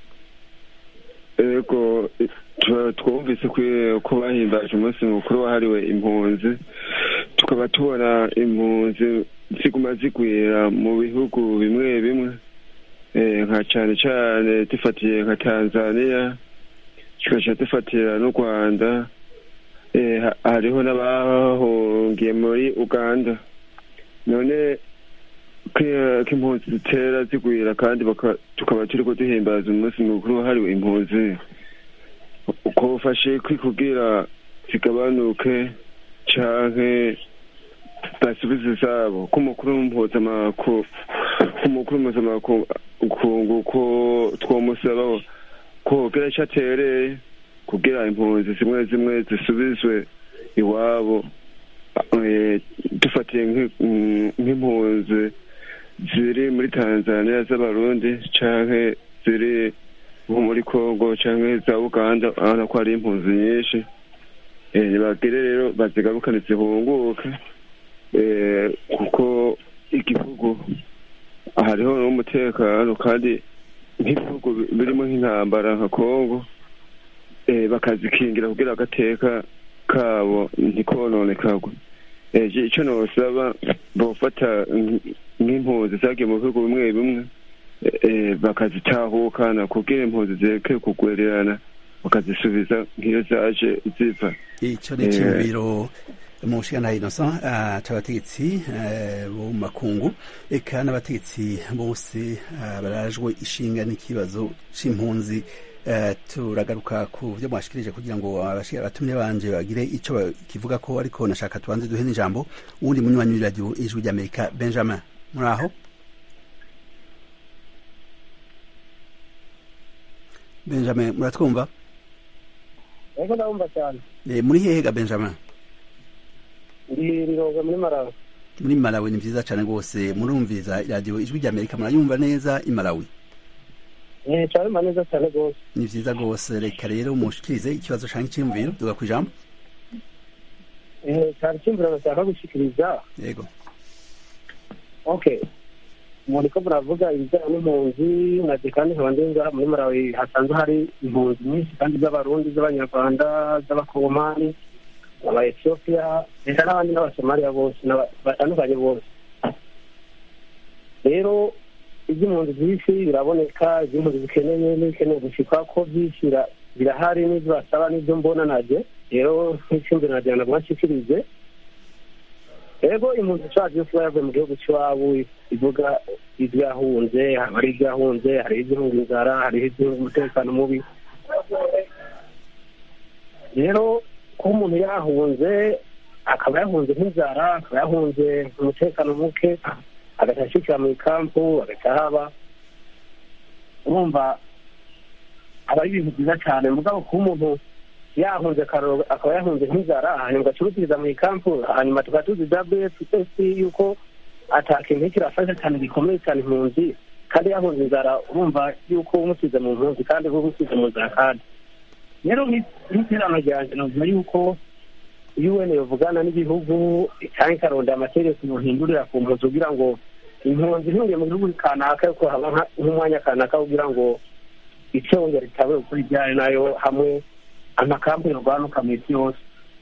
I: ego eh, tu- twumvise kwi- ko bahimbaje umunsi mukuru wahariwe impunzi tukaba tubona impunzi ziguma zigwira mu bihugu bimwe bimwe Eh, nka cane cane dufatiye nka tanzania tugaca dufatira n'u rwanda Eh, ha- hariho n'abahungiye muri uganda none ko impunzi zitera zigwira kandi baka- tukaba turiko duhimbaza umunsi mukuru wahariwe impunzi uko ufashe kwikugira zigabanuke canke basubize izabo ko umukuru mpuzamakungu ko umukuru mpuzamakungu ko twomusaba ko kugira ico atereye kugira impunzi zimwe zimwe zisubizwe iwabo Eh, dufatiye nk'i- mm, nk'impunzi ziri muri tanzania z'abarundi canke ziri nko muri congo canke za uganda urabona ko hari impunzi nyinshi Eh, nibagire rero bazigarukane zihunguke Eh, kuko igihugu hariho n'umutekano kandi nk'ibihugu bi- birimo nk'intambara nka congo eh, bakazikingira kugira agateka kabo ntikononekagwe Eh, je- ico nosaba bofata nk- nk'impunzi zagiye mu bihugu bimwe bimwe eh, bakazitahukana kugira impunzi zireke kugwererana bakazisubiza nk'iyo zaje ziva
A: ico ni
I: Eh,
A: iciyumviro umushigantahe innocent ah, c'abategetsi eh, bo mu makungu eka n'abategetsi bose ah, barajwe ishinga n'ikibazo c'impunzi Eh, turagaruka ku vyo mwashikirije kugira ngo abashi- abatumire banje bagire ico kivuga ko ariko nashaka tubanze duhe n'ijambo uwundi munywanyi w'iradiyo ijwi ry'amerika benjamin muri aho benjamin muratwumva
F: ariko ndabumva cyane
A: Eh, muri hehe ga benjamin
F: ndi rironga muri marawi
A: muri malawi ni vyiza cane rwose murumviriza iradiyo ijwi ry'amerika murayumva neza i malawi
F: eh cyarima neza cyane rwose
A: ni vyiza rwose reka rero mushikirize ikibazo canke iciyumviro duga kw'ijambo
F: eh cyari cyumvira bashaka gushikiriza
A: yego
F: okay muriko muravuga ibijyanye n'impunzi nabyo kandi nkaba ndenga muri marawi hasanzwe hari impunzi nyinshi kandi z'abarundi z'abanyarwanda z'abakongomani aba etiyopiya ndetse n'abandi n'abasomaliya bose n'aba- batandukanye bose rero iby'impunzi byinshi biraboneka iby'impunzi zikeneye n'ibikeneye gushikwa ko byinshi bira- birahari n'ibyo basaba n'ibyo mbona najye rero nk'icyumviro nagira ngo mwashikirize ego impunzi zacu yose iba yavuye mu gihugu cy'iwabo ivuga ibyo yahunze hari ibyo yahunze hari iby'ihunga inzara hariho iby'ihunga umutekano mubi rero kuba umuntu yahunze akaba yahunze nk'inzara akaba yahunze umutekano muke agahita ashyikira mu ikampu agahita haba urumva aba ari ibintu byiza cyane mugabo kuba umuntu yahunze akaroro akaba yahunze nk'inzara hanyuma ugacuruziriza mu ikampu hanyuma tukaba tuzi wfs yuko atakintu kirafasha cyane gikomeye cyane impunzi kandi yahunze inzara urumva yuko umusize mu mpunzi kandi uba umusize mu nzara kandi rero nk'iterano ryanjye navuga yuko un yovugana n'ibihugu cyangwa ikaronda amategeko yohindurira ku mpunzi kugira ngo impunzi ntihunge mu gihugu kanaka yuko haba nka- nk'umwanya kanaka kugira ngo icongera ritabe ukuri ryari nayo hamwe amakambi yorwanuka mu isi yose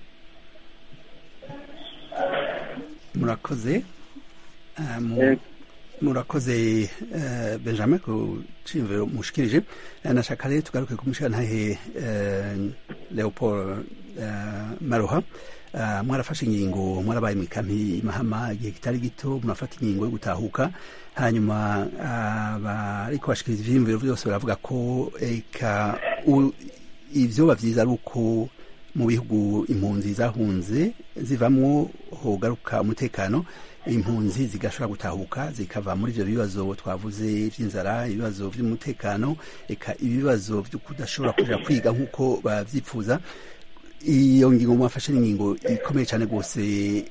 A: murakoze Ah, mu-
F: Eh.
A: murakoze eh, benjamin ku ciyumviro mushikirije Eh, nashaka rero tugaruke ku mushirantahe eh, leopold eh, maroha Ah, mwarafashe ingingo mwarabaye mu ikampi mahama igihe kitari gito murafata ingingo yo gutahuka hanyuma ariko bashikiriza ivyiyumviro vyose baravuga ko eka u- ivyoba vyiza ari uko mu bihugu impunzi zahunze zivamwo hogaruka umutekano impunzi zigashobora gutahuka zikava muri ivyo bibazo twavuze vy'inzara ibibazo vy'umutekano eka ibibazo vyo kudashobora kuja kwiga nk'uko bavyifuza iyo ngingo mwafashe n'ingingo ikomeye cyane rwose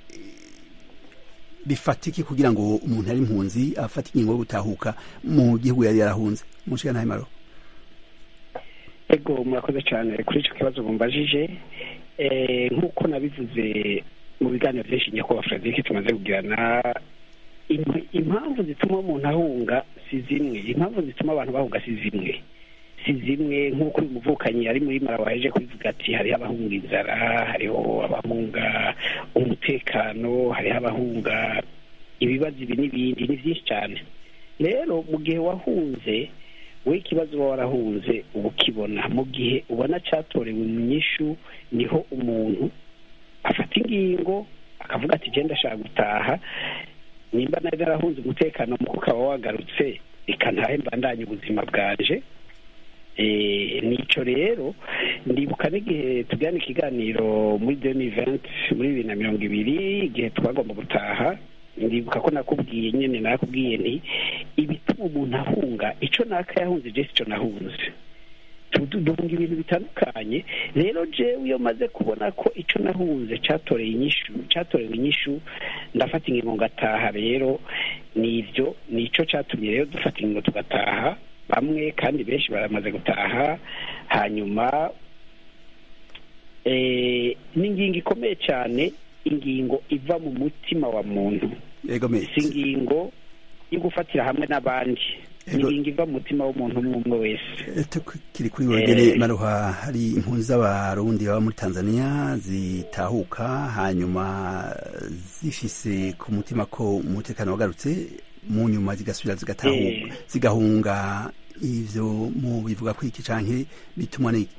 A: bifatiki kugira ngo umuntu ari impunzi afate ingingo yo gutahuka mu gihugu yari yarahunze munshiga ntahe maro
F: ego murakoze cyane kuri icyo kibazo mumbajije Eh, nk'uko nabivuze mu biganiro byinshi nyakubahwa frederic tumaze kugirana im- impamvu zituma umuntu ahunga si zimwe impamvu zituma abantu bahunga si zimwe si zimwe nk'uko uyu muvukanyi ari muri mara waje kubivuga ati hariho abahunga inzara hariho abahunga umutekano hariho abahunga ibibazo ibi n'ibindi ni byinshi cyane rero mu gihe wahunze we ikibazo uba warahunze uba ukibona mu gihe ubona cyatorewe mu nyishu niho umuntu afata ingingo akavuga ati genda ashaka gutaha nimba nari narahunze umutekano muko ukaba wagarutse reka ntahe mbandanye ubuzima bwanje Eh, nico rero ndibuka n'igihe tugirana ikiganiro muri deni venti muri bibiri na mirongo ibiri igihe twagomba gutaha ndibuka ko nakubwiye nyine nakubwiye nti ibituma umuntu ahunga ico naka yahunze je sico nahunze Tu- tu- duhunga ibintu bitandukanye rero jewe iyo maze kubona ko ico nahunze catoreye inyishu catorewe inyishu ndafata ingingo ngataha rero nivyo nico catumye rero dufata ingingo tugataha bamwe kandi benshi baramaze gutaha hanyuma eh, n'ingingo ikomeye cyane ingingo iva mu mutima wa muntu
A: ego me
F: si ingingo yo gufatira hamwe n'abandi ni
A: Ego.
F: ingingo iva mu mutima w'umuntu umwe umwe wese
A: tukiri kuri wegere maruha hari impunzi z'abarundi baba muri tanzania zitahuka hanyuma zifise ku mutima ko umutekano wagarutse mu nyuma zigasubira zigatahuka
F: Eh.
A: zigahunga ivyo mu bivuga ko iki canke bitumwa n'iki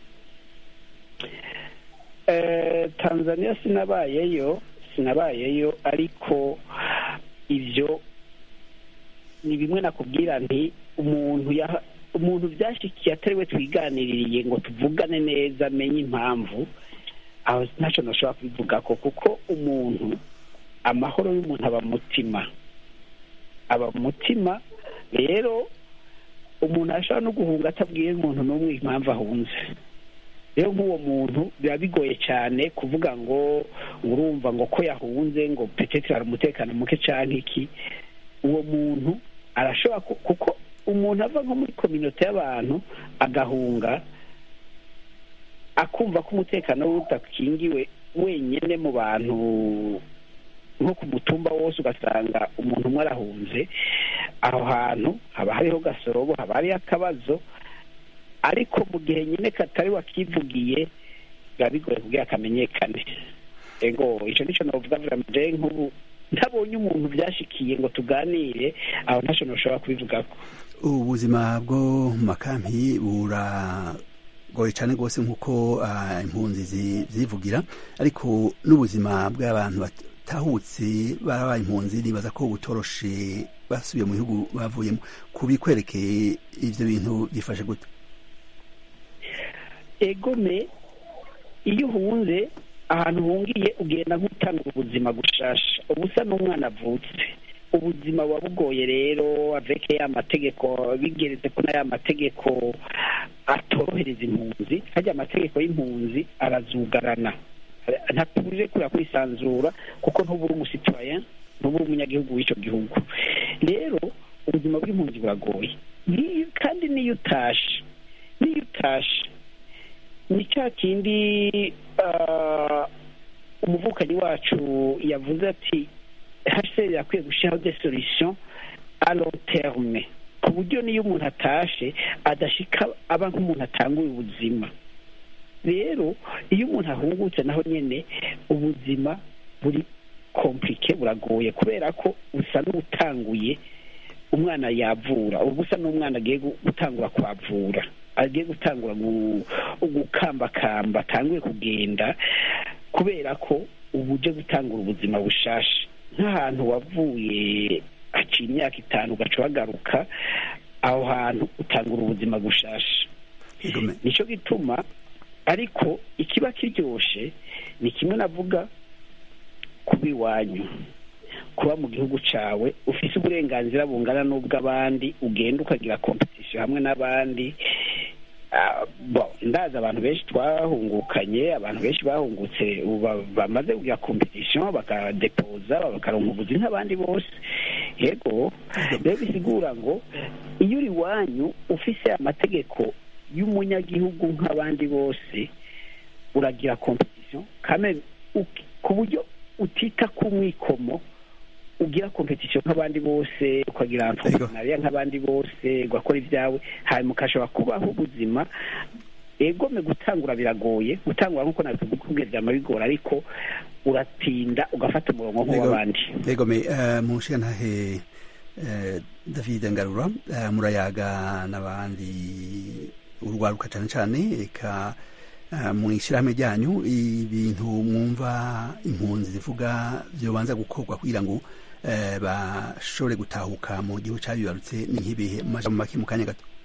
F: Eh, tanzania sinabayeyo sinabayeyo ariko ibyo ni bimwe nakubwira nti umuntu yaha umuntu byashikiye atari we twiganiririye ngo tuvugane neza amenye impamvu aho ntacyo nashobora kubivuga ko kuko umuntu amahoro y'umuntu aba mu mutima aba mu mutima rero umuntu ashobora no guhunga atabwiye umuntu n'umwe impamvu ahunze rero nk'uwo muntu biba bigoye cyane kuvuga ngo urumva ngo ko yahunze ngo petete hari umutekano muke cyangwa iki uwo muntu arashobora ku- kuko umuntu ava nko muri kominote y'abantu agahunga akumva ko umutekano we udakingiwe wenyine mu bantu nko ku mutumba wose ugasanga umuntu umwe arahunze aho hantu haba hariho gasorobo haba hariho akabazo ariko mu gihe nyine katari wakivugiye biba bigoye kugira kamenyekane ego icyo nicyo navuga vuga nk'ubu ntabonye umuntu byashikiye ngo tuganire aho ntacyo ntushobora kubivugako
A: ubuzima bwo mu makampi buragoye cyane rwose nk'uko ah, impunzi zi- zivugira ariko n'ubuzima bw'abantu batahutse barabaye impunzi nibaza ko butoroshe basubiye mu bihugu bavuyemo kubikwerekeye ivyo bintu byifashe gute
F: egome iyo uhunze ahantu uhungiye ugenda nk'utanga ubuzima gushasha uba usa n'umwana avutse ubuzima buba bugoye rero aveke ya mategeko bigeretse ko n'aya mategeko atorohereza impunzi hajya amategeko y'impunzi arazugarana ntakuje kurira kwisanzura kuko ntuba uri umusitwaye ntuba uri umunyagihugu w'icyo gihugu rero ubuzima bw'impunzi buragoye N'iyo- kandi n'iyo utashe n'iyo utashe ni cya kindi ah, umuvukanyi wacu yavuze ati hcr yakwiye gushyiraho des solutions a long terme ku buryo niyo umuntu atashe adashika aba nk'umuntu atanguye ubuzima rero iyo umuntu ahungutse naho nyine ubuzima buri komplike buragoye kubera ko busa n'ubutanguye umwana yavura ubu busa n'umwana agiye gutangura kwavura agiye gutangura gukambakamba atanguye kugenda kubera ko ubu uje gutangura ubuzima bushasha nk'ahantu wavuye haciye imyaka itanu ugaca bagaruka aho hantu utangura ubuzima bushasha nicyo gituma ariko ikiba kiryoshe ni kimwe navuga kuba iwanyu kuba mu gihugu cyawe ufite uburenganzira bungana n'ubw'abandi ugenda ukagira kompetisiyo hamwe n'abandi ndazi abantu benshi twahungukanye abantu benshi bahungutse bamaze kugira kompetisiyo bakadepoza bakaronka ubuzi nk'abandi bose yego rero bisigura ngo iyo uri iwanyu ufise amategeko y'umunyagihugu nk'abandi bose uragira kompetisiyo ku buryo utita ku mwikomo ugira kompetisiyo nk'abandi bose ukagira entrepreneuria nk'abandi bose ugakora ibyawe hanyuma ukashobora kubaho ubuzima egome gutangura biragoye gutangura nk'uko nabikubwiye byama bigora ariko uratinda ugafata umurongo nk'uw'abandi
A: egome mu nshingantahe david ngarura murayaga n'abandi urwaruka cyane cyane reka mu ishyirahamwe ryanyu ibintu mwumva impunzi zivuga byobanza gukorwa kugira ngo bashobore gutahuka mu gihugu cyabibarutse ni nk'ibihe mu majambo make mu kanya gato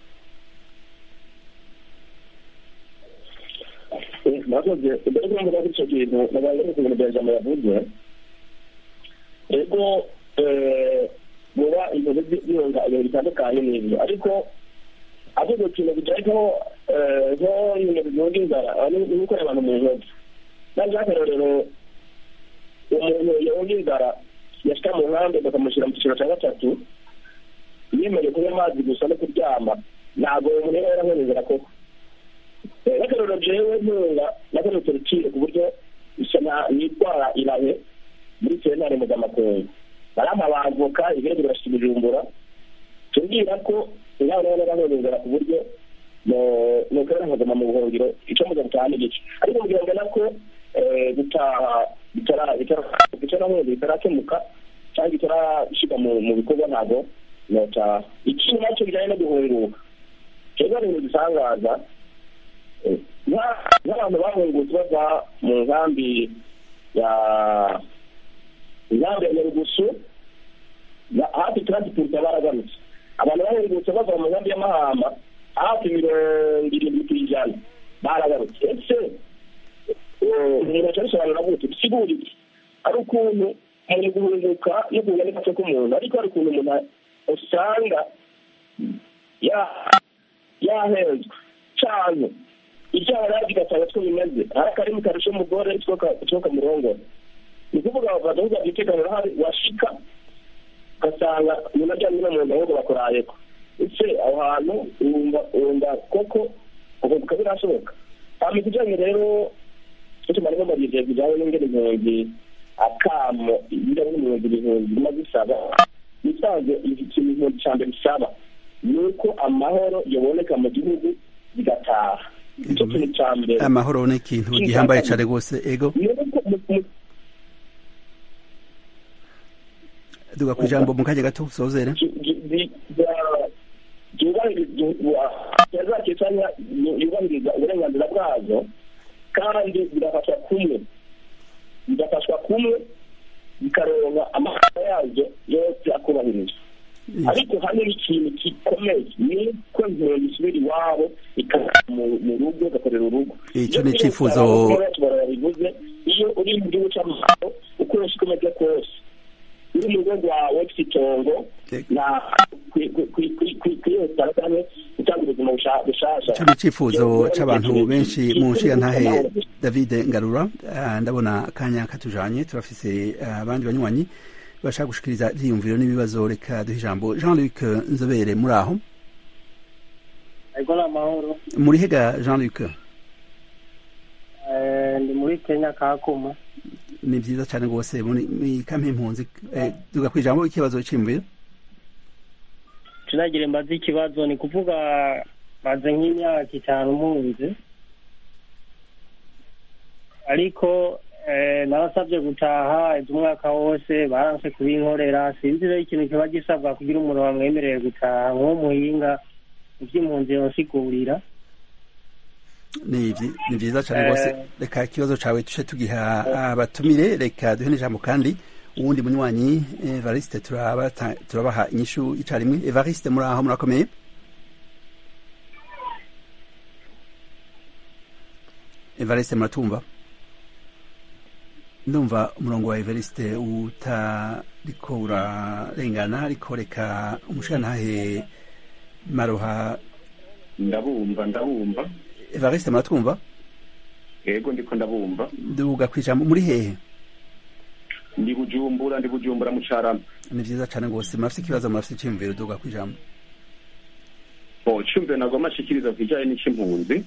G: murakoze mbere yo kuvuga kuri icyo kintu nabaye ku bintu bya jambo yavuze rero muba ibintu byiyonga ibintu bitandukanye n'ibyo ariko avuga ikintu bijyanye nko ibintu bivuga inzara ni gukorera abantu mu ntoki nanjye akarorero umuntu yawuga inzara yashyira mu nkambi bakamushyira mu cyiciro cya gatatu yemerewe kunywa amazi gusa no kuryama ntabwo umuntu yaba yarahonye inzara koko n'akarorero jewe ntunga nakoretse urukiko ku buryo yitwara irahe muri sentare mpuzamakungu barama bavoka ibirego birashika ibijumbura tubwira ko inama nayo narahonye inzara ku buryo nukora nkaguma mu buhungiro icyo muza gutaha n'igice ariko kugira ngo nako gutaha bitarahunze bitarakemuka cyangwa bitarashyirwa mu bikorwa ntabwo notaha ikindi nacyo bijyanye no guhunguka rero ni ibintu bisangaza nk'abantu bahungutse bava mu nkambi ya inkambi ya nyarugusu hafi turansipurita baragarutse abantu bahungutse bava mu nkambi y'amahamba hafi mirongo irindwi ku ijana baragarutse ese umuntu aca bisobanura gute bisigura iki ari ukuntu umuntu guhunguka no kuza n'agace k'umuntu ariko hari ukuntu umuntu usanga yahenzwe cyane ibyaha rero bigasanga two bimeze hari akarimi karusha umugore two kamurongora ni ukuvuga bakavuga umutekano urahari washika ugasanga umuntu aryamye no mu nda ahubwo bakorayeko ese aho hantu wumva koko ukunguka birashoboka hama ikijanye rero icyo nari mbabije bijyanye n'ingene impunzi akamo ibijyanye n'impunzi ibihumbi birimo bisaba bisanzwe ikintu impunzi cya mbere bisaba ni uko amahoro yaboneka mu gihugu bigataha icyo kintu cya mbere
A: amahoro ni ikintu gihambaye cyane rwose ego duga ku ijambo mu kanya gato usozere
G: yubahiriza uburenganzira bwazo kandi bigafashwa kumwe bigafashwa kumwe bikaronka amahanga yazo yose akubahirizwa ariko hano ikintu gikomeye ni ko impunzi isubira iwabo ikava mu rugo igakorera urugo
A: icyo ni icyifuzo
G: bivuze iyo uri mu gihugu cy'amahoro ukoresha uko umeze kose uri mu rugo rwawe ufite itongo na kwiyotara cyangwa gutanga ubuzima bushasha
A: icyo ni icyifuzo cy'abantu benshi mu nshingantahe david ngarura ndabona akanya katujanye turafise abandi banywanyi bashaka gushikiriza ivyiyumviro n'ibibazo reka duhe ijambo jean luc nzobere muri aho
E: ego ni amahoro
A: muri hega jean luc
E: ndi muri kenya kakuma
A: ni vyiza cane rwose muri muri kampi impunzi eh, duga kwijambo ikibazo c'imviro
E: tunagire mbaze ikibazo ni kuvuga maze nk'imyaka itanu mpunzi ariko eh, narasabye gutaha izo umwaka wose baranse kubinkorera sinzi rero ikintu kiba gisabwa kugira umuntu bamwemerere gutaha nk'uwo muhinga ivy'impunzi yosigurira
A: ni vyi- ni vyiza cane
E: Eh.
A: rwose reka ikibazo cawe tuce tugiha abatumire reka duhe n'ijambo kandi uwundi munywanyi evariste turabata- turabaha inyishu icarimwe evariste muri aho murakomeye evariste muratumva ndumva umurongo wa evariste utariko urarengana ariko reka umushirantahe maroha
K: ndabumva ndabumva
A: evariste muratwumva
K: yego ndiko ndabumva
A: duga kwijambo muri hehe
K: ndi bujumbura ndi bujumbura mu carama
A: ni vyiza cane rwose murafise ikibazo murafise iciyumviro duga kwijambo
K: bo cumve nagoma ashikiriza kijanye n'icimpunzi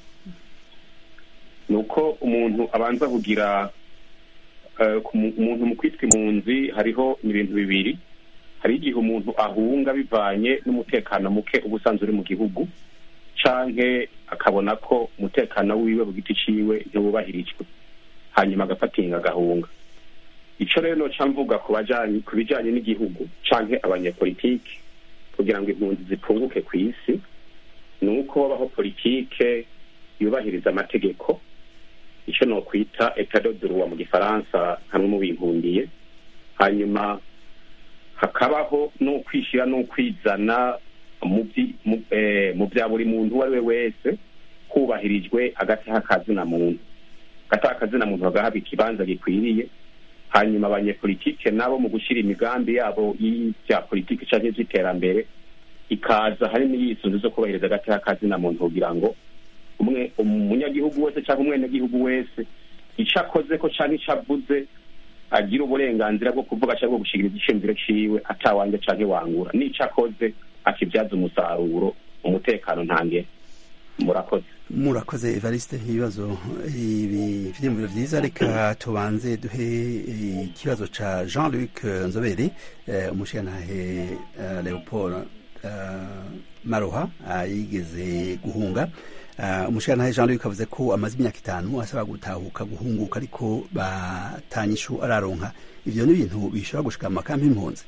K: ni uko umuntu abanza kugira eh, ku mu- umuntu mu kwitwa impunzi hariho ibintu bibiri hari igihe umuntu ahunga bivanye n'umutekano muke uba usanzwe uri mu gihugu canke akabona ko umutekano wiwe ku giti ciwe ntiwubahirijwe hanyuma agafatinga agahunga ico rero noca mvuga ku bajanye ku bijanye n'igihugu canke abanyepolitiki kugira ngo impunzi zipunguke ku isi ni uko babaho politike yubahiriza amategeko icyo ni ukwita etadoduruwa mu gifaransa hamwe mu bimpundiye hanyuma hakabaho n'ukwishyira n'ukwizana mu byi- mu- eh, mu bya buri muntu uwo ari we wese hubahirijwe agataha kazina muntu agataha kazina muntu bagahabwa ikibanza gikwiriye hanyuma abanyepolitike nabo mu gushyira imigambi yabo y'ibya politiki cyangwa iby'iterambere ikaza hari n'iyisunzu zo kubahiriza agataha kazina muntu kugira ngo umwe umunyagihugu wese cyangwa umwenegihugu wese icyo akoze ko cyangwa icyo avuze agira uburenganzira bwo kuvuga cyangwa bwo gushigiriza iciyumviro ciwe atawanjye cyangwa wangura n'icyo akoze akibyaza umusaruro umutekano ntange murakoze
A: murakoze evariste ibibazo ibi vyiyumviro vyiza reka tubanze duhe eh, ikibazo ca jean luc nzobere eh, umushirantahe eh, leopold eh, maroha ah, yigeze guhunga Ah, umushirantahe jean luc avuze ko amaze imyaka itanu asaba gutahuka guhunguka ariko batanyishu araronka ivyo ni ibintu bishobora gushika mu makampi y'impunzi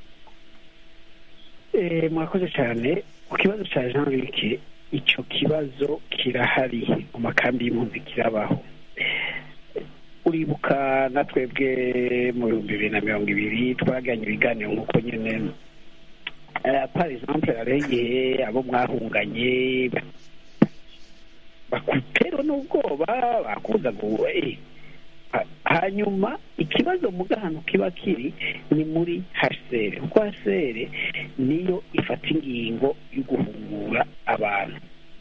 F: Eh, mwakoze cyane ku kibazo cya jean luc icyo kibazo kirahari mu makambi y'impunzi kirabaho uribuka na twebwe mu bihumbi bibiri na mirongo ibiri twaganye ibiganiro nk'uko nyine eh, par exemple hariho igihe abo mwahunganye ba- bakuterwa n'ubwoba bakuza ngo eh, ha- hanyuma ikibazo mu gahano kiba kiri ni muri hasere kuko hasere niyo ifata ingingo yo guhungura abantu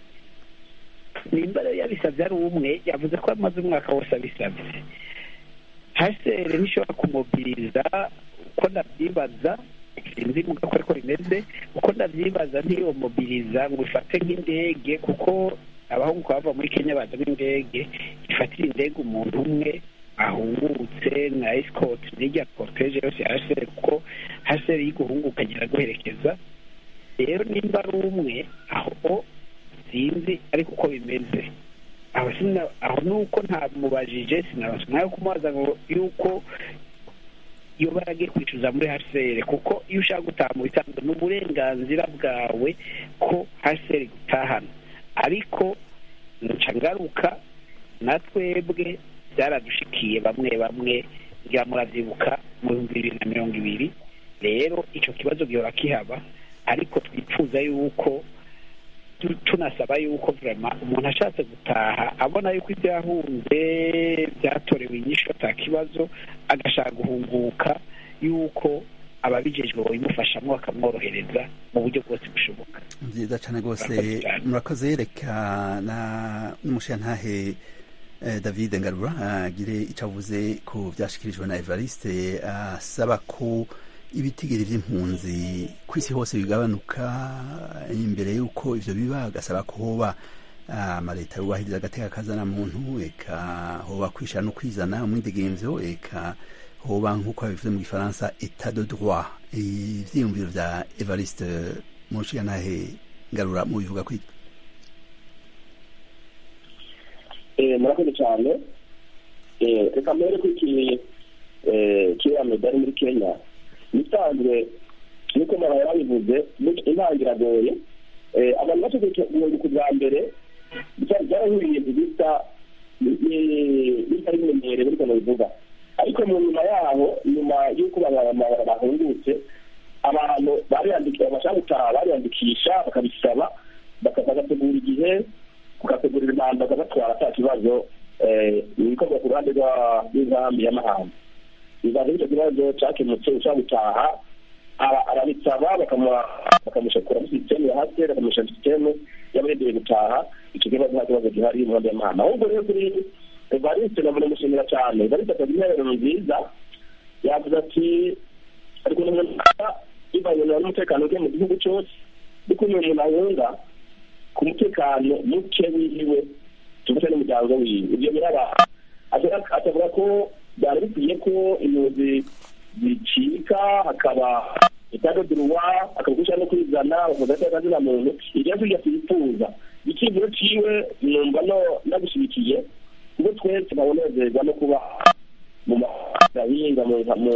F: nimba rero yabisabye ari umwe yavuze ko amaze umwaka wose abisabye hasere ntishobora kumubwiriza uko ndabyibaza sinzi muga ko ariko rimeze uko ndabyibaza ntiyomubiriza ngo ifate nk'indege kuko abahungu bava muri kenya baza n'indege ifatira indege umuntu umwe ahungutse na esikoti n'irya poroteje yose ya hasere kuko hasere y'iguhunguka agera guherekeza rero nimba ari umwe aho sinzi ariko uko bimeze aho sina aho nuko ntamubajije sinaronse umwanya wo kumubaza ngo yuko iyo baragiye kwicuza muri hasere kuko iyo ushaka gutaha mu bisanzwe ni uburenganzira bwawe ko hasere gutahana ariko nca ngaruka na twebwe byaradushikiye bamwe bamwe ngira muravyibuka mu bihumbi bibiri na mirongo ibiri rero ico kibazo gihora kihaba ariko twifuza yuko tu- tunasaba yuko vrema umuntu ashatse gutaha abona yuko ibyo yahunze byatorewe inyishu ata kibazo agashaka guhunguka yuko ababijejwe babimufashamo bakamworohereza mu buryo bwose bushoboka
A: vyiza cane rwose
F: Murakoze cyane.
A: murakoze reka na n'umushirantahe eh, david ngarura agire ico avuze ku vyashikirijwe na evariste asaba ko ibitigiri vy'impunzi ku isi hose bigabanuka imbere y'uko ivyo biba agasaba ko hoba amaleta yubahiriza agateka kazana muntu eka hoba kwishira no kwizana umwidegemvyo eka hoba nk'uko babivuze mu gifaransa etat de droit ivyiyumviro vya evariste mushiyantahe ngarura mu bivuga kwiki
G: murakoze cyane reka mbere ko iki kiriya medali muri kenya bisanzwe niko mara babivuze intangira agoye abantu bategeka guhinduka bwa mbere byarahuriye bisa bitari bimenyereye buriko bivuga ariko mu nyuma yaho nyuma y'uko bahungutse abantu bariyandikisha bashaka gutaha bariyandikisha bakabisaba bagategura igihe bagategurira impanda bakabatwara ata kibazo ibikorwa ku ruhande rw'inkambi y'amahanga bizaza icyo kibazo cyakemutse ushaka gutaha arabisaba bakamushakura muri sisiteme ya hasi bakamushyira sisiteme y'abaregeye gutaha icyo kibazo nta kibazo gihari mu nkambi y'amahanga ahubwo rero kuri evariste nabona mushimira cyane evariste akagira intererano nziza yavuze ati ariko n'umuntu bivanye n'umutekano uke mu gihugu cyose ariko uyu muntu ahunga ku mutekano muke wiwe tuvuze n'umuryango wiwe ibyo biraba atavuga ko byari bikwiye ko impunzi zicika hakaba itadoduruwa hakaba gushaka no kwizana bakavuga ko akazina muntu iryo tujya twifuza icyizero ciwe numva no nagushyigikiye kuko twese babonezerwa no kuba mu mahinga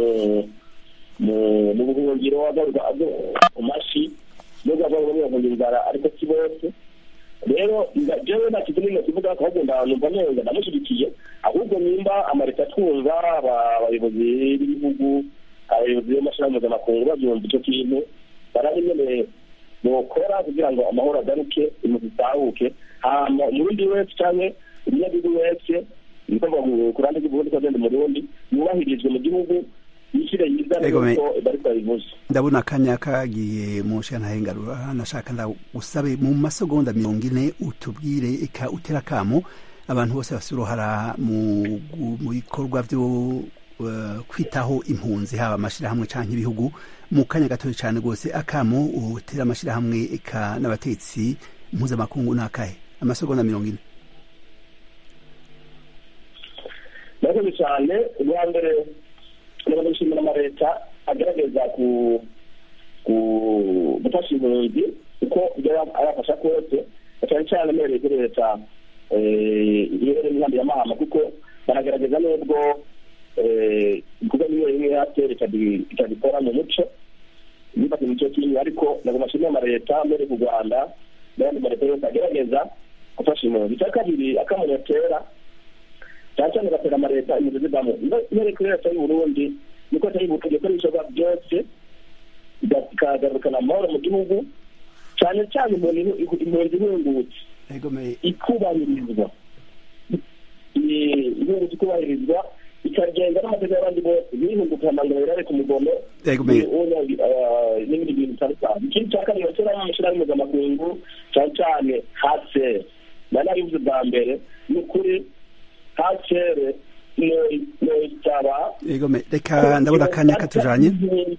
G: mu buhungiro mu mashi nubwo avuga ngo bahungira inzara ariko si bose rero jewe nta kintu n'imwe kivuga ko ahubwo numva neza ndamushyigikiye ahubwo nimba amareta twumva abayobozi b'ibihugu abayobozi b'amashirahamwe mpuzamakungu babyumva icyo kintu barabe nyene bokora kugira ngo amahoro agaruke impunzi zitahuke hama umurundi wese canke umunyagihugu wese niko ku ruhande rw'igihugu ko agenda umurundi yubahirizwe mu gihugu yishyire yizane nuko bari babivuze
A: ndabona akanya kagiye mu ntahengarura nashaka ndagusabe mu masegonda mirongo ine utubwire eka utera akamo abantu bose bafite uruhara mu bikorwa byo kwitaho impunzi haba amashyirahamwe cyangwa ibihugu mu kanya gatoya cyane rwose akamo utera amashyirahamwe eka n'abatetsi mpuzamakungu ni akahe amasegonda mirongo ine
G: murakoze cyane ubwa mbere nabona gushimira amaleta agerageza gufasha impunzi kuko ibyo arafasha kose cyane cyane amereye kuri leta iherereye n'inkambi ya mahama kuko baragaragaza n'ubwo ibikorwa bimwe bimwe yatera ikabikora mu muco bifata mu cyo kimwe ariko ntabwo bashimira amaleta mbere ku rwanda n'ayandi maleta yose agerageza gufasha impunzi icya kabiri akamunotera cyane cyane gatera amaleta impunzi zivamo mbere kuri leta y'u burundi niko atari gutegeka ibishoboka byose ikagarukana amahoro mu gihugu cyane cyane impunzi ihungutse ikubahirizwa ihungutse ikubahirizwa ikagenda n'amategeko y'abandi bose ntihunguke amangano irare ku mugono n'ibindi bintu bitandukanye ikindi cya kabiri bashyira mu mashyirahamwe mpuzamakungu cyane cyane hasere nari nabivuze bwa mbere ni ukuri hasere
A: reka ndabona akanya katujanye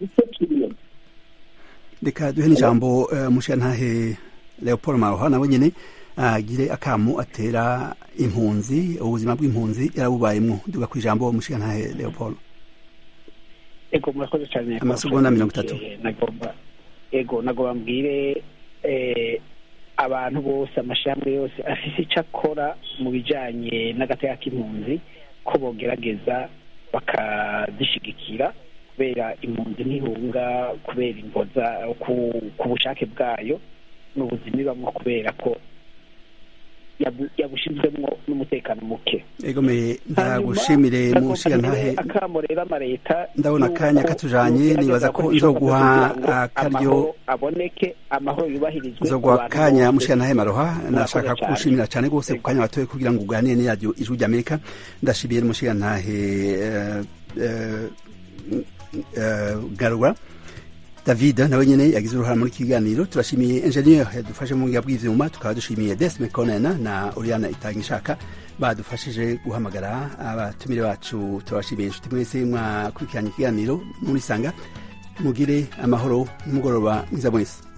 A: reka duhe n'ijambo mushiyantahe leopold maroha nawe nyine agire akamu atera impunzi ubuzima bw'impunzi yarabubayemwo duga ku ijambo mushiyantahe leopold
F: ego murakoze cyane
A: amasegonda mirongo itatu
F: ego nagomba mbwire abantu bose amashami yose afise icyo akora mu bijyanye n'agateka k'impunzi ko bogerageza bakazishigikira kubera impunzi ntihunga kubera imboza ku bushake bwayo n'ubuzima ibamo kubera ko yabushinzwemo n'umutekano muke
A: egomeye ndagushimire mushiga ntahe
F: akamo rero amaleta
A: ndabona akanya katujanye nibaza ko nzoguha akaryo
F: aboneke amahoro yubahirizwe
A: nzoguha akanya mushiga ntahe maroha nashaka kugushimira cyane rwose ku kanya watoye kugira ngo uganire n'iradiyo ijwi ry'amerika ndashimiye mushiga ntahe garura david nawe nyine yagize uruhara muri kiganiro turashimiye engineer yadufashe mu buhinga bw'ivyuma tukaba dushimiye desme conena na oriana itanga ishaka badufashije guhamagara abatumire bacu turabashimiye inshuti mwese mwakurikiranye ikiganiro muri sanga mugire amahoro n'umugoroba mwiza mwese